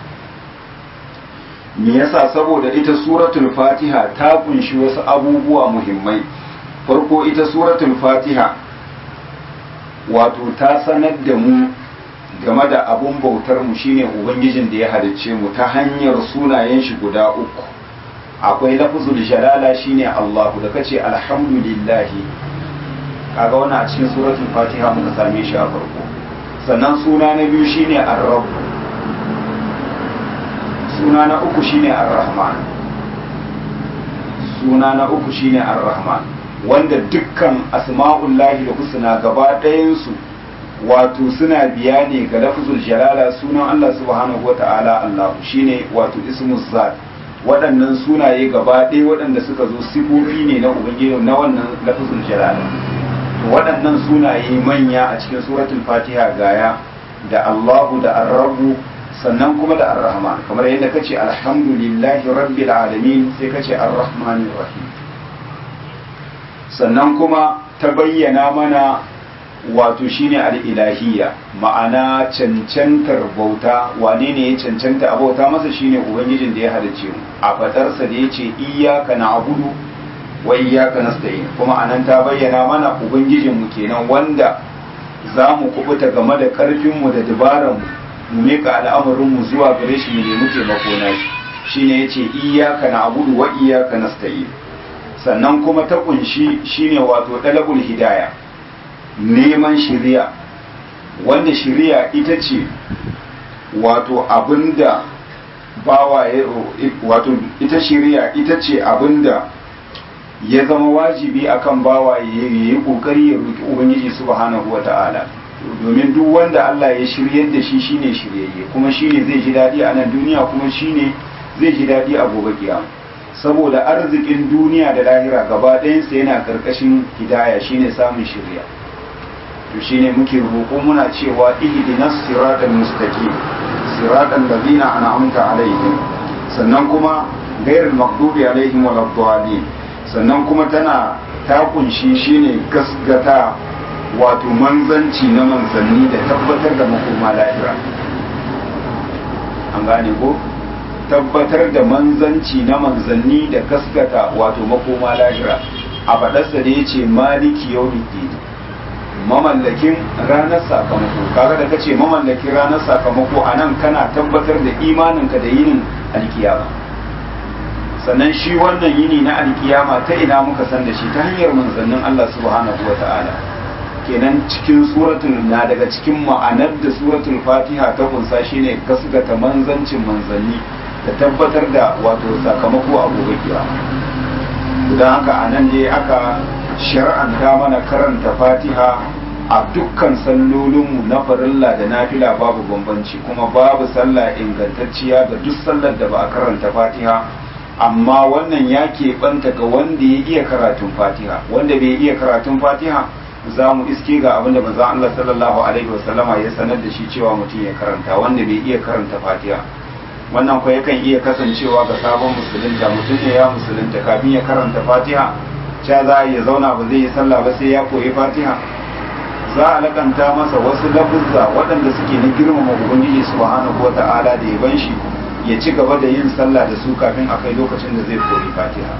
me yasa saboda ita suratul fatiha ta kunshi wasu abubuwa muhimmai farko ita suratul fatiha wato ta sanar da mu game da abun bautar mu shine ubangijin da ya halicce mu ta hanyar sunayen shi guda uku akwai lafzul jalala shine Allahu da kace alhamdulillahi kaga wannan a cikin suratul fatiha muka same shi a farko sannan suna na biyu shine ar-rabb suna na uku shine ar-rahman suna na uku shine ar-rahman wanda dukkan asma'ullahi da husna gaba ɗayan su wato suna biya ne ga lafzul jalala sunan Allah subhanahu wata'ala Allah shine wato ismu zat waɗannan sunaye gaba ɗaya waɗanda suka zo sifofi ne na ubangiji na wannan lafazul jalal to waɗannan sunaye manya a cikin suratul fatiha gaya da Allahu da Ar-Rabbu sannan kuma da Ar-Rahman kamar yadda kace alhamdulillahi rabbil alamin sai kace Ar-Rahmanir Rahim sannan kuma ta bayyana mana wato shine al-ilahiyya ma'ana cancantar bauta wane ne ya cancanta a bauta masa shine ubangijin da ya halicce mu a fadarsa da yace iyyaka na'budu wa iyyaka nasta'in kuma anan ta bayyana mana ubangijin mu kenan wanda za mu kubuta game da karfinmu da dabaranmu mu mika al'amarinmu zuwa gare shi mu nemi taimako na shi shine yace iyyaka na'budu wa iyyaka nasta'in sannan kuma ta kunshi shine wato dalabul hidaya neman shiriya wanda shiriya ita ce wato abinda bawa wato ita shiriya ita ce abinda ya zama wajibi akan bawa ya yi kokari ya roki ubangiji subhanahu wata'ala domin duk wanda Allah ya shiryar da shi shine shiryayye kuma shine zai ji dadi a nan duniya kuma shine zai ji dadi a gobe kiyama saboda arzikin duniya da lahira gaba ɗayansa yana karkashin hidaya shine samun shirya to shine muke roƙo muna cewa ihdinas siratal mustaqim siratal ladzina an'amta alaihim sannan kuma ghairul maghdubi alaihim waladdallin sannan kuma tana ta kunshi shine gasgata wato manzanci na manzanni da tabbatar da makoma lahira an gane ko tabbatar da manzanci na manzanni da gaskata wato makoma lahira a faɗarsa da ya ce maliki yau mamallakin ranar sakamako kaga da kace mamallakin ranar sakamako a nan kana tabbatar da imaninka da yinin alkiyama sannan shi wannan yini na alkiyama ta ina muka san da shi ta hanyar manzannin Allah subhanahu wata'ala kenan cikin suratul na daga cikin ma'anar da suratul fatiha ta kunsa shine gasgata manzancin manzanni da tabbatar da wato sakamako a gobe kiyama don haka a nan ne aka shar'anta mana karanta fatiha a dukkan sallolinmu na farilla da nafila babu bambanci kuma babu sallah ingantacciya ga duk sallar da ba a karanta fatiha amma wannan ya keɓanta ga wanda ya iya karatun fatiha wanda bai iya karatun fatiha za mu iske ga abinda manzon Allah sallallahu alaihi wasallama ya sanar da shi cewa mutum ya karanta wanda bai iya karanta fatiha wannan kuwa yakan iya kasancewa ga sabon musulunta mutum ne ya musulunta kafin ya karanta fatiha cha za a iya zauna ba zai yi sallah ba sai ya koyi fatiha za a lakanta masa wasu lafuzza waɗanda suke na girmama ubangiji subhanahu wata'ala da ya ban shi ya ci gaba da yin sallah da su kafin a kai lokacin da zai koyi fatiha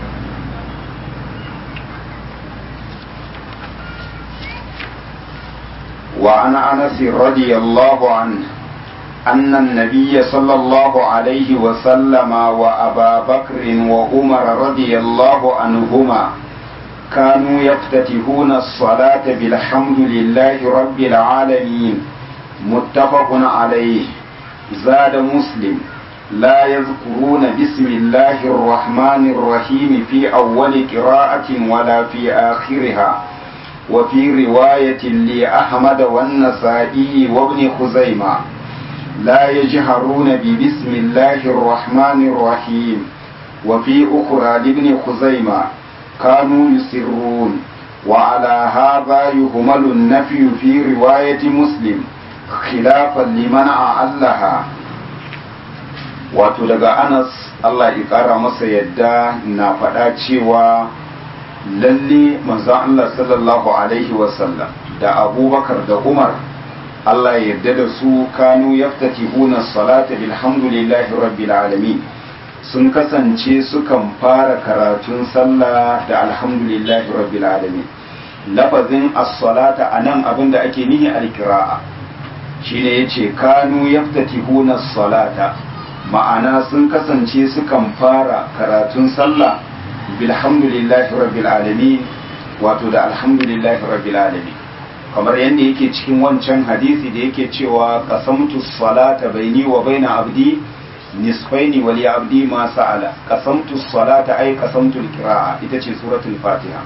وعن انس رضي الله عنه أن النبي صلى الله عليه وسلم وأبا بكر وعمر رضي الله عنهما كانوا يفتتحون الصلاة بالحمد لله رب العالمين متفق عليه زاد مسلم لا يذكرون بسم الله الرحمن الرحيم في أول قراءة ولا في آخرها وفي رواية لأحمد والنسائي وابن خزيمة لا يجهرون ببسم الله الرحمن الرحيم وفي أخرى لابن خزيمة كانوا يسرون وعلى هذا يهمل النفي في رواية مسلم خلافا لمن أعلها wato daga anas Allah ya ƙara masa yadda na faɗa cewa lalle manzon Allah sallallahu alaihi wasallam da abubakar da umar Allah ya yarda da su kanu yaftatihuna salata bilhamdulillahi rabbil alamin sun kasance sukan fara karatun sallah da alhamdulillahi rabbil alamin lafazin as-salata anan abinda ake nihi al-qira'a shine yace kanu yaftatihuna salata ma'ana sun kasance sukan fara karatun sallah bilhamdulillahi rabbil alamin wato da alhamdulillahi rabbil alamin kamar yadda yake cikin wancan hadisi da yake cewa qasamtu salata baini wa baina abdi nisfaini wa li abdi ma sa'ala qasamtu salata ay qasamtu al-qira'a ita ce suratul fatiha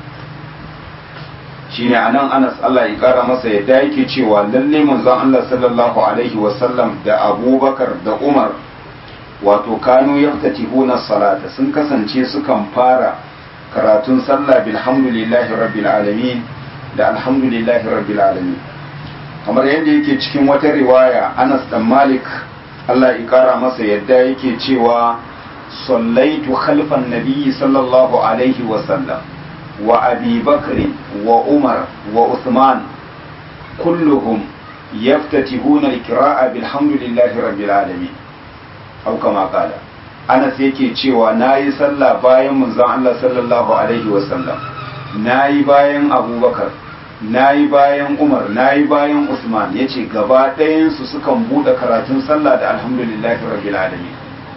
shine anan Anas Allah ya kara masa yadda yake cewa lalle manzon Allah sallallahu alaihi wa sallam da Abubakar da Umar wato kanu yaftatihuna salata sun kasance sukan fara karatun sallah bilhamdulillahi rabbil alamin da alhamdulillahi rabbil alamin kamar yadda yake cikin wata riwaya Anas dan Malik Allah ya kara masa yadda yake cewa sallaitu khalfan nabiyyi sallallahu alaihi wa sallam wa Abi Bakr wa Umar wa Uthman kulluhum yaftatihuna al-qira'a bilhamdulillahi rabbil alamin au kama kala Anas yake cewa nayi sallah bayan manzon Allah sallallahu alaihi wa sallam nayi bayan Abubakar na yi bayan umar na yi bayan usman ya ce gaba ɗayansu sukan buɗe karatun sallah da alhamdulillahi rabbil alamin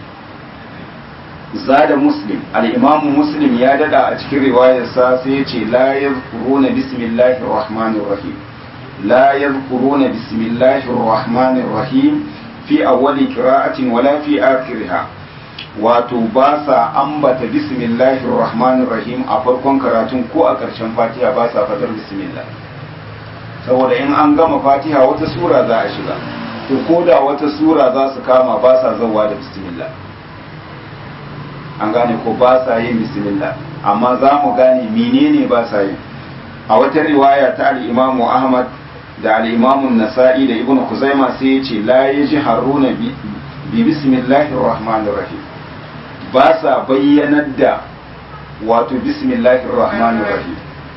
zada muslim al'imamu muslim ya dada a cikin riwayarsa sai ya ce la yazkuruna bismillahir rahmanir rahim la yazkuruna bismillahir rahmanir rahim fi awwali qira'atin wala fi akhiriha wato ba sa ambata bismillahir rahmanir rahim a farkon karatun ko a ƙarshen fatiha ba sa fadar bismillah saboda in an gama fatiha wata sura za a shiga to ko da wata sura za su kama ba sa zauwa da bismillah an gane ko ba sa yin bismillah amma za mu gane menene ba sa yin a wata riwaya ta al-imamu ahmad da al-imamu nasa'i da ibnu kuzaima sai ya ce la yajharuna bi bismillahir rahmanir rahim ba sa bayyanar da wato bismillahir rahmanir rahim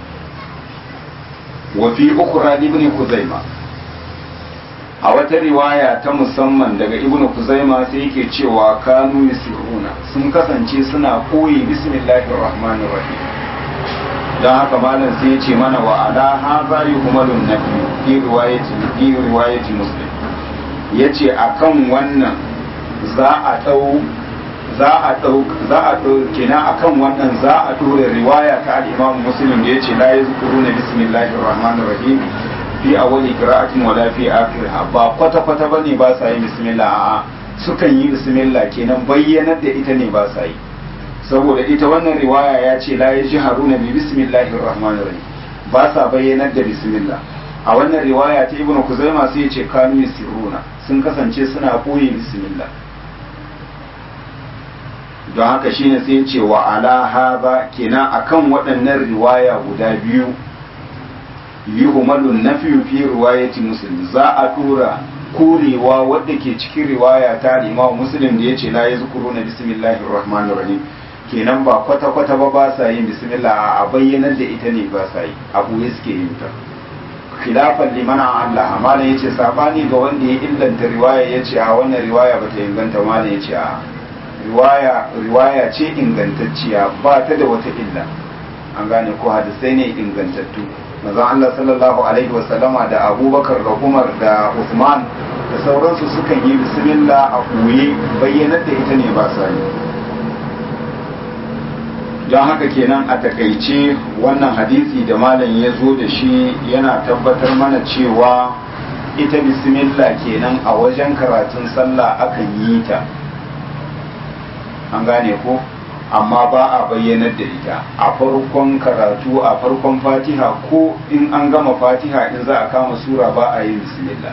wa fi ukhra ibn kuzaima a wata riwaya ta musamman daga ibn kuzaima sai yake cewa kanu yusiruna sun kasance suna koyi bismillahir rahmanir rahim dan haka malam sai ya ce mana wa ala hadha yuhmalun nabi fi riwayati fi riwayati muslim yace akan wannan za a dau za a ɗau za a ɗau kenan akan wannan za a ɗora riwaya ta al-Imam Muslim da yace la yazkuruna bismillahir rahmanir rahim fi awwali qira'atin wa la fi akhiriha ba kwata kwata bane ba sa yi bismillah a'a sukan yi bismillah kenan bayyanar da ita ne ba sa yi saboda ita wannan riwaya ya ce la yajharuna bi bismillahir rahmanir rahim ba sa bayyanar da bismillah a wannan riwaya ta Ibn Kuzaima sai ya ce kanu yasiruna sun kasance suna koyi bismillah don haka shine sai ce wa ala haza kenan akan waɗannan riwaya guda biyu yuhmalun nafiyu fi riwayati muslim za a tura korewa wadda ke cikin riwaya ta imam muslim da yace la yazkuruna bismillahir rahmanir rahim kenan ba kwata kwata ba ba sa yin bismillah a bayyanar da ita ne ba sa yi abu ya suke yin ta khilafan liman Allah malam yace sabani ga wanda ya illanta riwaya yace a wannan riwaya bata inganta malam yace a riwaya riwaya ce ingantacciya ba ta da wata illa an gane ko hadisai ne ingantattu manzon Allah sallallahu alaihi wasallama da Abubakar da Umar da Uthman da sauransu sukan yi bismillah a koye bayyanar da ita ne ba sa yi don haka kenan a takaice wannan hadisi da malam ya zo da shi yana tabbatar mana cewa ita bismillah kenan a wajen karatun sallah akan yi ta an gane ko amma ba a bayyanar da ita a farkon karatu a farkon fatiha ko in an gama fatiha in za a kama sura ba a yin bismillah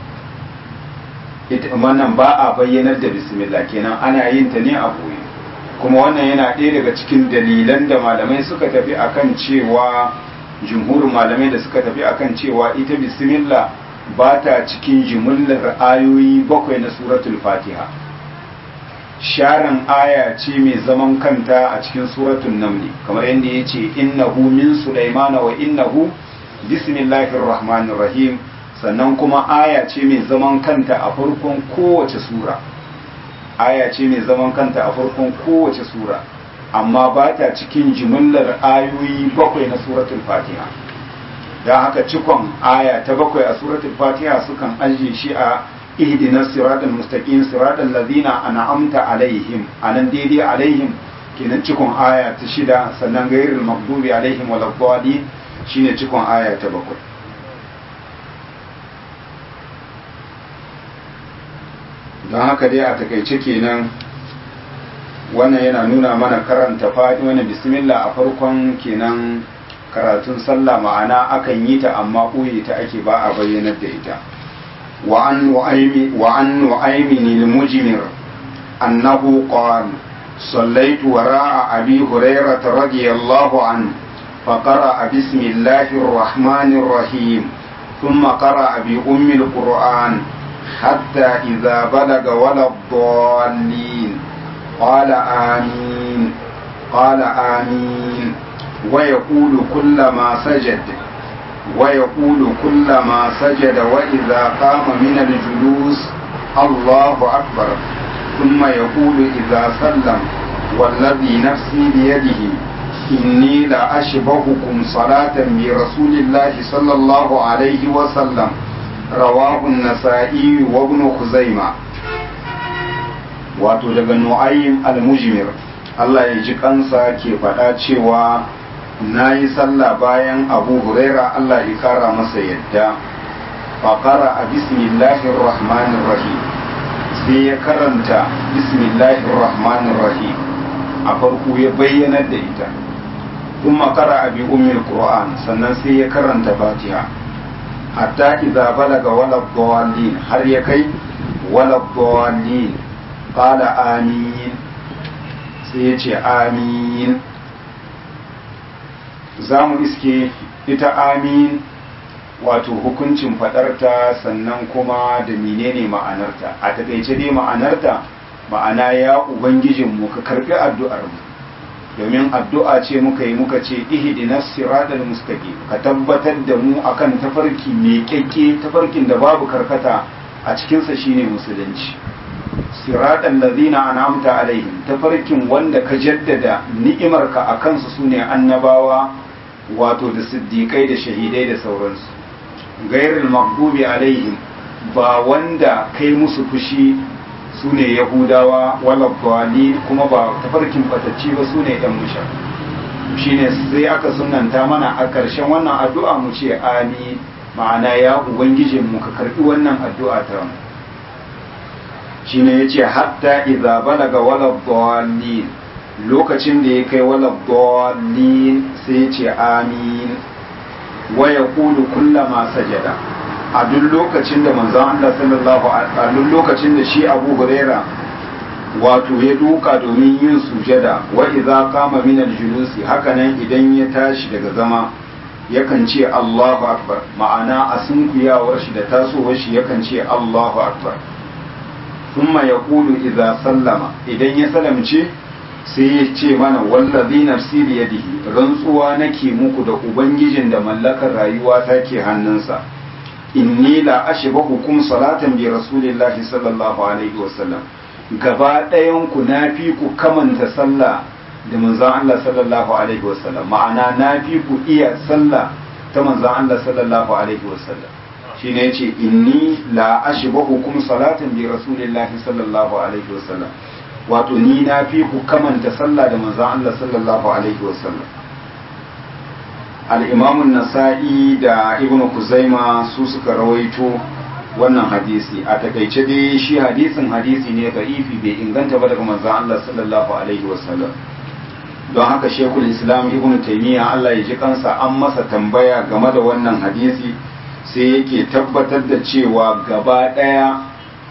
ita wannan ba a bayyanar da bismillah kenan ana yin ta ne a boye kuma wannan yana ɗaya daga cikin dalilan da malamai suka tafi akan cewa jumhurin malamai da suka tafi akan cewa ita bismillah ba ta cikin jimillar ayoyi bakwai na suratul fatiha sharan aya ce mai zaman kanta a cikin suratun namli kamar yadda ya ce innahu min sulaimana wa innahu bismillahir rahmanir rahim sannan kuma aya ce mai zaman kanta a farkon kowace sura aya ce mai zaman kanta a farkon kowace sura amma ba ta cikin jimillar ayoyi bakwai na suratul fatiha don haka cikon aya ta bakwai a suratul fatiha sukan ajiye shi a ihdina siratal mustaqim siratal ladina an'amta alaihim anan daidai alaihim kenan cikon aya ta shida sannan gairul maghdubi alaihim waladdallin shine cikon aya ta bakwai don haka dai a takaice kenan wannan yana nuna mana karanta faɗi wani bismillah a farkon kenan karatun sallah ma'ana akan yi ta amma ɓoye ta ake ba a bayyanar da ita وعن نعيم وعن نعيم المجمر أنه قال صليت وراء أبي هريرة رضي الله عنه فقرأ بسم الله الرحمن الرحيم ثم قرأ بأم القرآن حتى إذا بلغ ولا الضالين قال آمين قال آمين ويقول كلما سجد ويقول كلما سجد وإذا قام من الجلوس الله أكبر ثم يقول إذا سلم والذي نفسي بيده إني لأشبهكم صلاة برسول الله صلى الله عليه وسلم رواه النسائي وابن خزيمة wato daga nu'aym al-mujmir Allah ya ji kansa ke faɗa cewa na yi sallah bayan abu huraira Allah ya kara masa yadda faƙara a bismillahir rahmanir rahim sai ya karanta bismillahir rahmanir rahim a farko ya bayyanar da ita ثم قرأ بأم القرآن sannan sai ya karanta Fatiha hatta idza balaga wala dallin har ya kai wala dallin qala amin sai ya ce amin za mu iske ita amin wato hukuncin fadarta sannan kuma da menene ma'anarta a takaice dai ma'anarta ma'ana ya ubangijinmu ka karbi addu'ar mu domin addu'a ce muka yi muka ce ihdinas siratal mustaqim ka tabbatar da mu akan tafarki mai kyakke tafarkin da babu karkata a cikin sa shine musulunci siratal ladina an'amta alaihim tafarkin wanda ka jaddada ni'imarka akan su sune annabawa wato da siddiqai da shahidai da sauransu gairul maghdubi alaihim ba wanda kai musu fushi su ne yahudawa wala bali kuma ba tafarkin batacci ba su ne yan musha shine sai aka sunanta mana a ƙarshen wannan addu'a mu ce amin ma'ana ya ubangijin mu ka karbi wannan addu'a ta mu shine yace hatta idza balaga wala dallin lokacin da ya kai wala dallin sai yace amin wa yaqulu kullama sajada a duk lokacin da manzon Allah sallallahu a duk lokacin da shi Abu Huraira wato ya duka domin yin sujada wa idza qama min al-julusi hakanan idan ya tashi daga zama yakan ce Allahu akbar ma'ana a sunkuyawar shi da tasowar shi yakan ce Allahu akbar thumma yaqulu idza sallama idan ya salamce sai ya ce mana wallazi nafsi bi yadihi rantsuwa nake muku da ubangijin da mallakar rayuwa take hannunsa inni la ashbahu kum salatan bi rasulillahi sallallahu alaihi wasallam gaba ɗayan ku nafi ku kamanta sallah da manzon Allah sallallahu alaihi wasallam ma'ana nafi ku iya sallah ta manzon Allah sallallahu alaihi wasallam shine yace inni la ashbahu kum salatan bi rasulillahi sallallahu alaihi wasallam wato ni nafi ku kamanta sallah da manzon Allah sallallahu alaihi wasallam al'imamun nasa'i da ibn kuzaima su suka rawaito wannan hadisi a takaice dai shi hadisin hadisi ne ga ifi bai inganta ba daga manzan Allah sallallahu alaihi wasallam don haka shekul islam ibn taimiyya Allah ya ji kansa an masa tambaya game da wannan hadisi sai yake tabbatar da cewa gaba ɗaya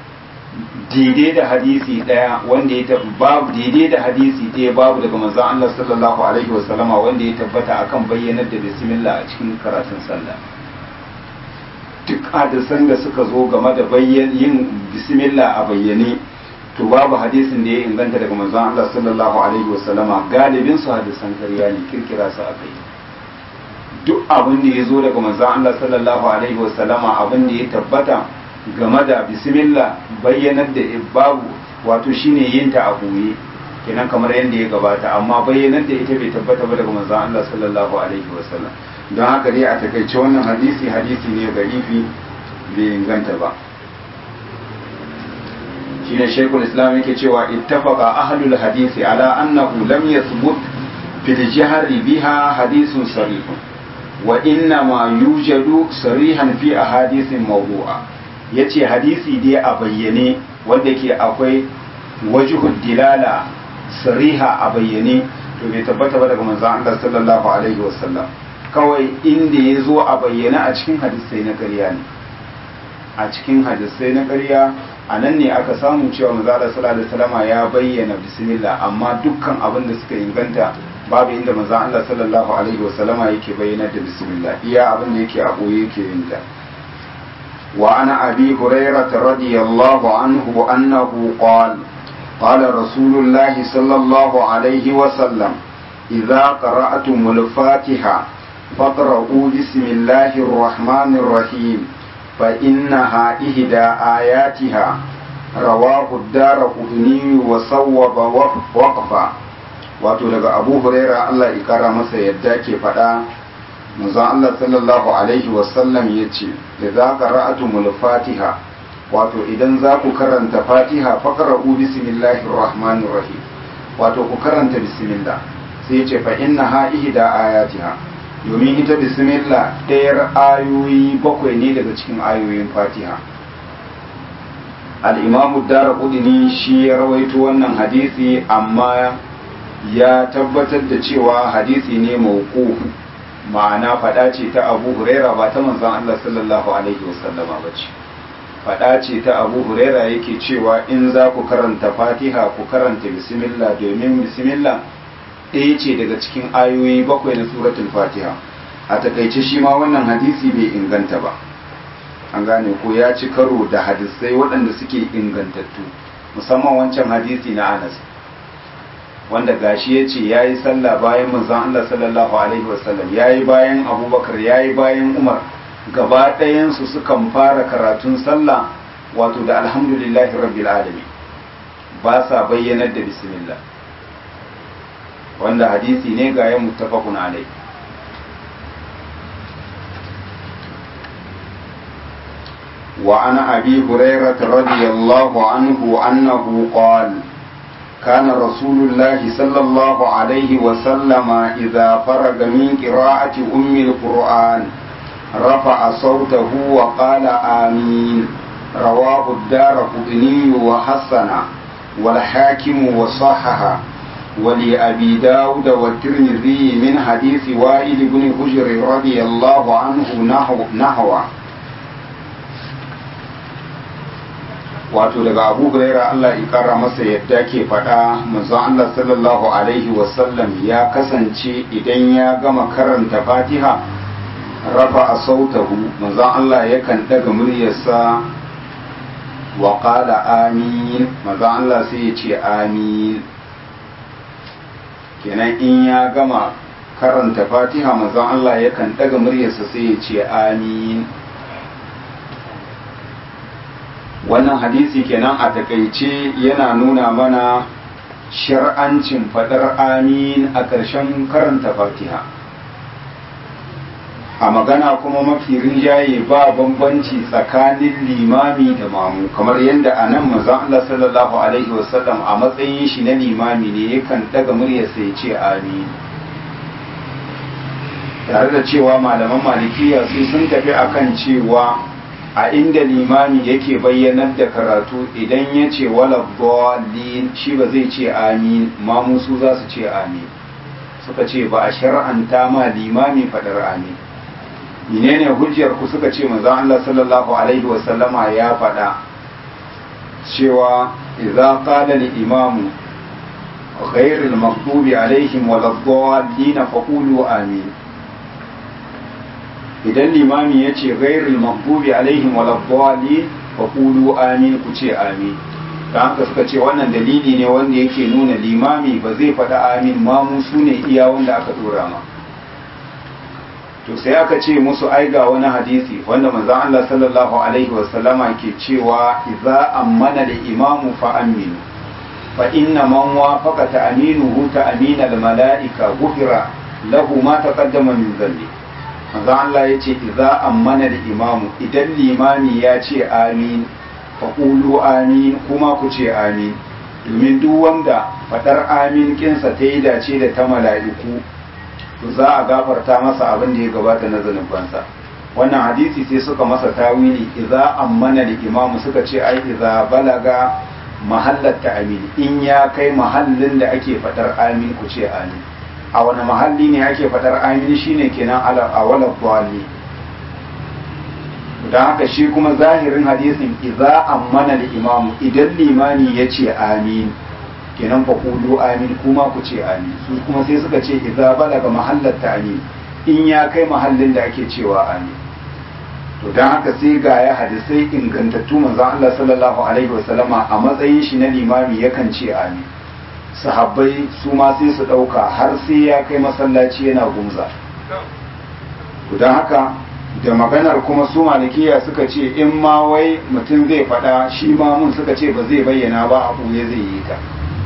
daidai da hadisi daya wanda ya babu daidai da hadisi daya babu daga manzon Allah sallallahu alaihi wasallama wanda ya tabbata akan bayyanar da bismillah a cikin karatun sallah duk hadisan da suka zo game da bayyan yin bismillah a bayyane to babu hadisin da ya inganta daga manzon Allah sallallahu alaihi wasallama galibin su hadisan karya ne kirkira su akai duk abin da ya zo daga manzon Allah sallallahu alaihi wasallama abin da ya tabbata game da bismillah bayyanar da babu wato shine yin ta a boye kenan kamar yadda ya gabata amma bayyanar da ita bai tabbata ba daga manzon Allah sallallahu alaihi wasallam don haka dai a takaice wannan hadisi hadisi ne garifi bai inganta ba shine shaykhul islam yake cewa ittafaqa ahlul hadisi ala annahu lam yathbut fil jahri biha hadithun sarih wa inna ma yujadu sarihan fi ahadithin mawdu'a ya ce hadisi dai a bayyane wanda ke akwai wajihud dilala sariha a bayyane to bai tabbata ba daga manzon Allah sallallahu alaihi wasallam kawai inda ya zo a bayyane a cikin hadisai na ƙarya ne a cikin hadisai na ƙarya a nan ne aka samu cewa manzala sallallahu alaihi wasallama ya bayyana bismillah amma dukkan abin da suka inganta babu inda manzon Allah sallallahu alaihi wasallama yake bayyana da bismillah iya abin da yake a boye yake yin ta wa ana abi hurairah radiyallahu anhu annahu qala قال رسول الله صلى الله عليه وسلم إذا قرأتم الفاتحة فاقرؤوا بسم الله الرحمن الرحيم فإنها إهدى آياتها رواه الدار قدني وصوب وقفا wato daga abu huraira Allah ya kara masa yadda ke faɗa manzon Allah sallallahu alaihi wasallam ya ce da za ka ra'atumul fatiha wato idan za ku karanta fatiha faƙara'u bismillahir rahmanir rahim wato ku karanta bismillah sai ce fa inna ha ihda ayatiha domin ita bismillah ɗayar ayoyi bakwai ne daga cikin ayoyin fatiha al-imam ad-darqutni shi ya rawaito wannan hadisi amma ya tabbatar da cewa hadisi ne mawquf ma'ana fada ce ta Abu Huraira ba ta manzon Allah sallallahu alaihi wasallama bace fada ce ta Abu Huraira yake cewa in za ku karanta Fatiha ku karanta bismillah domin bismillah ɗaya ce daga cikin ayoyi bakwai na suratul Fatiha a takaice shi ma wannan hadisi bai inganta ba an gane ko ya ci karo da hadisai waɗanda suke ingantattu musamman wancan hadisi na Anas wanda gashi ya ce ya yi sallah bayan manzon Allah sallallahu alaihi wasallam ya yi bayan abubakar ya yi bayan umar gaba ɗayansu sukan fara karatun sallah wato da alhamdulillahi rabbil alamin ba sa bayyanar da bismillah wanda hadisi ne ga ya muttafaqun alai وعن أبي هريرة رضي الله عنه أنه قال كان رسول الله صلى الله عليه وسلم إذا فرغ من قراءة أم القرآن رفع صوته وقال آمين رواه الدار قطني وحسن والحاكم وصحح ولأبي داود والترمذي من حديث وائل بن حجر رضي الله عنه نحو نحوه wato daga abu huraira Allah ya kara masa yadda ke faɗa manzon Allah sallallahu alaihi wasallam ya kasance idan ya gama karanta fatiha rafa a sautahu manzon Allah yakan daga muryarsa wa qala amin manzon Allah sai ya ce amin kenan in ya gama karanta fatiha manzon Allah yakan daga muryarsa sai ya ce amin wannan hadisi kenan a takaice yana nuna mana shar'ancin fadar amin a ƙarshen karanta fatiha a magana kuma mafi rinjaye ba bambanci tsakanin limami da mamu kamar yadda a nan mazan Allah sallallahu alaihi wasallam a matsayin shi na limami ne yakan daga muryarsa ya ce amin tare da cewa malaman malikiya su sun tafi akan cewa a inda limami yake bayyanar da karatu idan ya ce wala dalin shi ba zai ce amin mamu su za su ce amin suka ce ba a shar'anta ma limami fadar amin menene hujjar ku suka ce manzon Allah sallallahu alaihi wasallama ya fada cewa idza qala al imamu غير المغضوب عليهم ولا الضالين فقولوا آمين idan limami ya ce gairul maghdubi alaihim wala dhalin fa qulu amin ku ce amin dan haka suka ce wannan dalili ne wanda yake nuna limami ba zai faɗa amin ma mu su ne iya wanda aka dora ma to sai aka ce musu ai ga wani hadisi wanda manzon Allah sallallahu alaihi wasallama ke cewa idza ammana da imamu fa aminu fa inna man wafaqa ta'minuhu ta'mina al mala'ika ghufira lahu ma taqaddama min dhanbi manzo Allah ya ce idza ammana da imamu idan limami ya ce amin fa qulu amin kuma ku ce amin domin duk wanda fadar amin kinsa ta yi dace da ta mala'iku to za a gafarta masa abin da ya gabata na zanubansa wannan hadisi sai suka masa tawili idza ammana da imamu suka ce ai idza balaga mahallat ta amin in ya kai mahallin da ake fadar amin ku ce amin a wani mahalli ne ake fadar amin shine kenan a wala bali don haka shi kuma zahirin hadisin idza ammana al-imam idan limani yace amin kenan fa qulu amin kuma ku ce amin su kuma sai suka ce idza balaga mahallat ta'min in ya kai mahallin da ake cewa amin to don haka sai ga ya hadisai ingantattu manzon Allah sallallahu alaihi wasallama a matsayin shi na limami yakan ce amin sahabbai su ma sai su ɗauka har sai ya kai masallaci yana gumza to don haka da maganar kuma su malikiya suka ce in ma wai mutum zai faɗa shi ma mun suka ce ba zai bayyana ba a ɓoye zai yi ta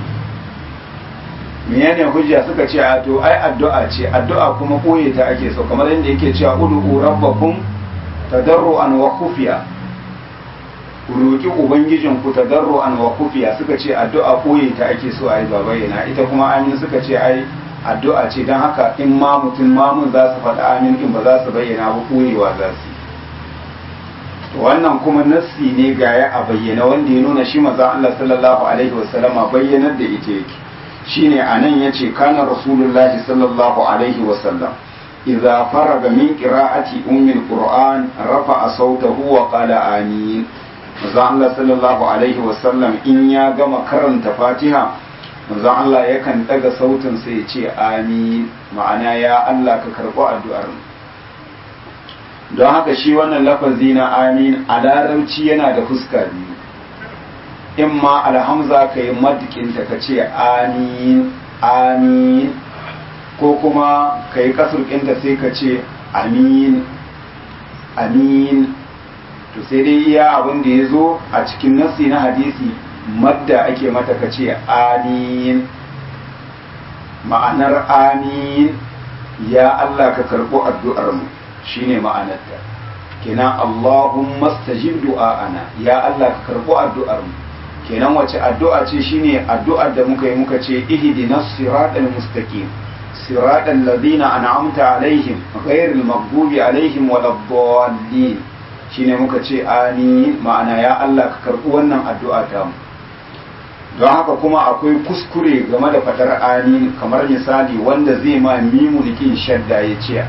menene hujja suka ce a to ai addu'a ce addu'a kuma ɓoye ta ake so kamar yadda yake cewa ud'u rabbakum tadarruan wa khufiya ku roki ubangijin ku tadarruan wa khufiya suka ce addu'a ɓoye ta ake so ai ba bayyana ita kuma amin suka ce ai addu'a ce don haka in ma mutum mamun za su faɗa amin in ba za su bayyana ba ɓoyewa za su wannan kuma nassi ne ga ya a bayyana wanda ya nuna shi maza Allah sallallahu alaihi wasallama bayyanar da ita yake shine anan yace kana rasulullahi sallallahu alaihi wasallam idza faraga min qira'ati ummil qur'an rafa'a sautahu wa qala amin maza Allah sallallahu alaihi wasallam in ya gama karanta fatiha manzon Allah yakan daga sautin sai ya ce amin ma'ana ya Allah ka karɓi addu'ar mu don haka shi wannan lafazi na amin a larabci yana da fuska biyu in ma alhamza ka yi madikinta ka ce amin amin ko kuma ka yi kasurkinta sai ka ce amin amin to sai dai iya abin da ya zo a cikin nassi na hadisi madda ake mata ka ce amin ma'anar amin ya Allah ka karɓo addu'armu shine ma'anarta kenan Allahumma stajib du'a'ana ya Allah ka karɓo addu'armu kenan wace addu'a ce shine addu'ar da muka yi muka ce ihdinas siratal mustaqim siratal ladina an'amta alaihim ghairil maghdubi alaihim waladdallin shine muka ce amin ma'ana ya Allah ka karɓi wannan addu'a ta mu don haka kuma akwai kuskure game da fadar amin kamar misali wanda zai ma mimunikin shadda ya ce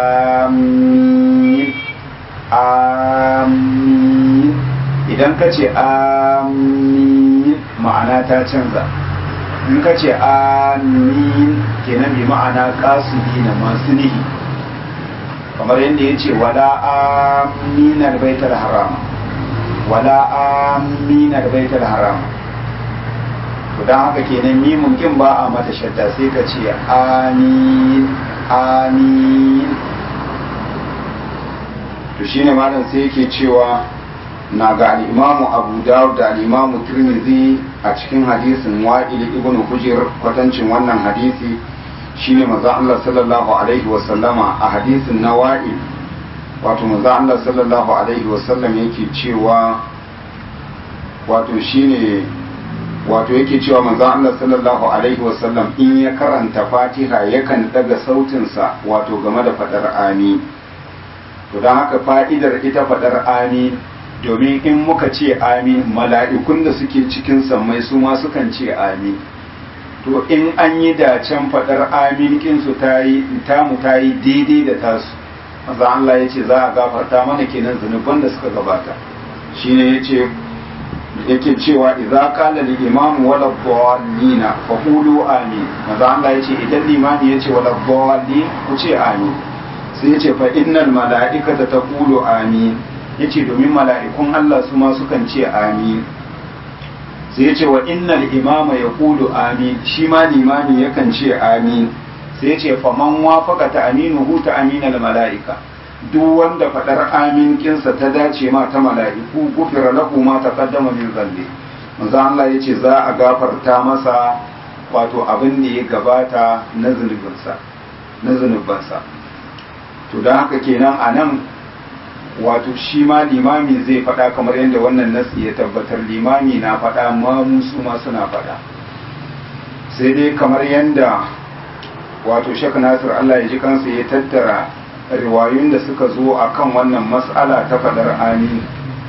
amin amin idan ka ce amin ma'ana ta canza in ka ce amin kenan bi ma'ana kasudi na masu nihi kamar yadda ya ce wala aminar baitar harama wala aminar baitar harama to don haka kenan mimun kin ba a mata shadda sai ka ce amin amin to shine malam sai yake cewa na ga al'imamu abu dawud da al'imamu tirmidhi a cikin hadisin wa'il ibn hujr kwatancin wannan hadisi shine manzo Allah sallallahu alaihi wasallama a hadisin na wa'il wato manzo Allah sallallahu alaihi wasallam yake cewa wato shine wato yake cewa manzo Allah sallallahu alaihi wasallam in ya karanta Fatiha yakan daga sautinsa wato game da fadar amin to don haka fa'idar ita fadar amin domin in muka ce amin mala'ikun da suke cikin sammai su ma sukan ce amin to in an yi dacen fadar amin kinsu ta yi tamu ta yi daidai da tasu manzo Allah ya ce za a gafarta mana kenan zunuban da suka gabata shine ya ce yake cewa idza qala lil imam wala dhallina fa qulu amin manzo Allah yace idan limami yace wala dhallin ku ce amin sai yace fa innal malaikata taqulu amin yace domin mala'ikun Allah su ma sukan ce amin sai yace wa innal imama yaqulu amin shi ma limami yakan ce amin sai yace fa man wafaqa ta aminuhu ta aminal malaika duk wanda faɗar amin kinsa ta dace ma ta mala'iku gufira lahu ma taqaddama min zambi manzo Allah yace za a gafarta masa wato abin da ya gabata na zunubinsa na zunubansa to dan haka kenan anan wato shi ma limami zai faɗa kamar yadda wannan nasi ya tabbatar limami na faɗa ma musu ma suna faɗa sai dai kamar yadda wato shek nasir Allah ya ji kansa ya tattara riwayun da suka zo a kan wannan mas'ala ta fadar amin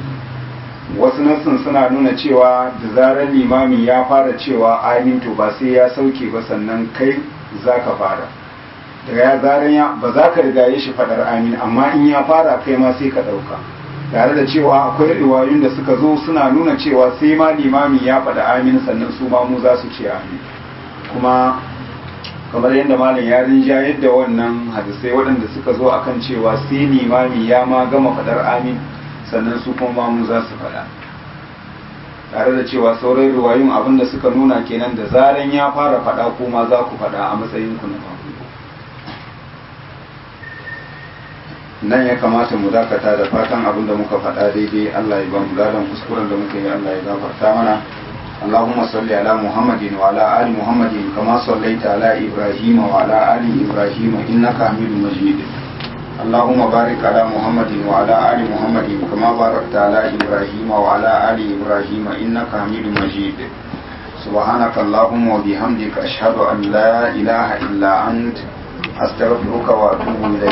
wasu nassin suna nuna cewa da zarar limami ya fara cewa amin to ba sai ya sauke ba sannan kai za ka fara daga ya zarar ya ba za ka rigaye shi fadar amin amma in ya fara kai ma sai ka ɗauka tare da cewa akwai riwayoyin da suka zo suna nuna cewa sai ma limami ya faɗa amin sannan su ma mu za su ce amin kuma kamar yadda malam ya rinja yadda wannan hadisai waɗanda suka zo akan cewa sai limami ya ma gama faɗar amin sannan su kuma mu za su faɗa tare da cewa sauran riwayun abin da suka nuna kenan da zaran ya fara faɗa ko ma za ku faɗa a matsayin ku na farko nan ya kamata mu dakata da fatan abin da muka faɗa daidai Allah ya ba mu ladan kuskuren da muka yi Allah ya gafarta mana اللهم صل على محمد وعلى آل محمد كما صليت على إبراهيم وعلى آل إبراهيم إنك حميد مجيد اللهم بارك على محمد وعلى آل محمد كما باركت على إبراهيم وعلى آل إبراهيم إنك حميد مجيد سبحانك اللهم وبحمدك أشهد أن لا إله إلا أنت أستغفرك وأتوب إليك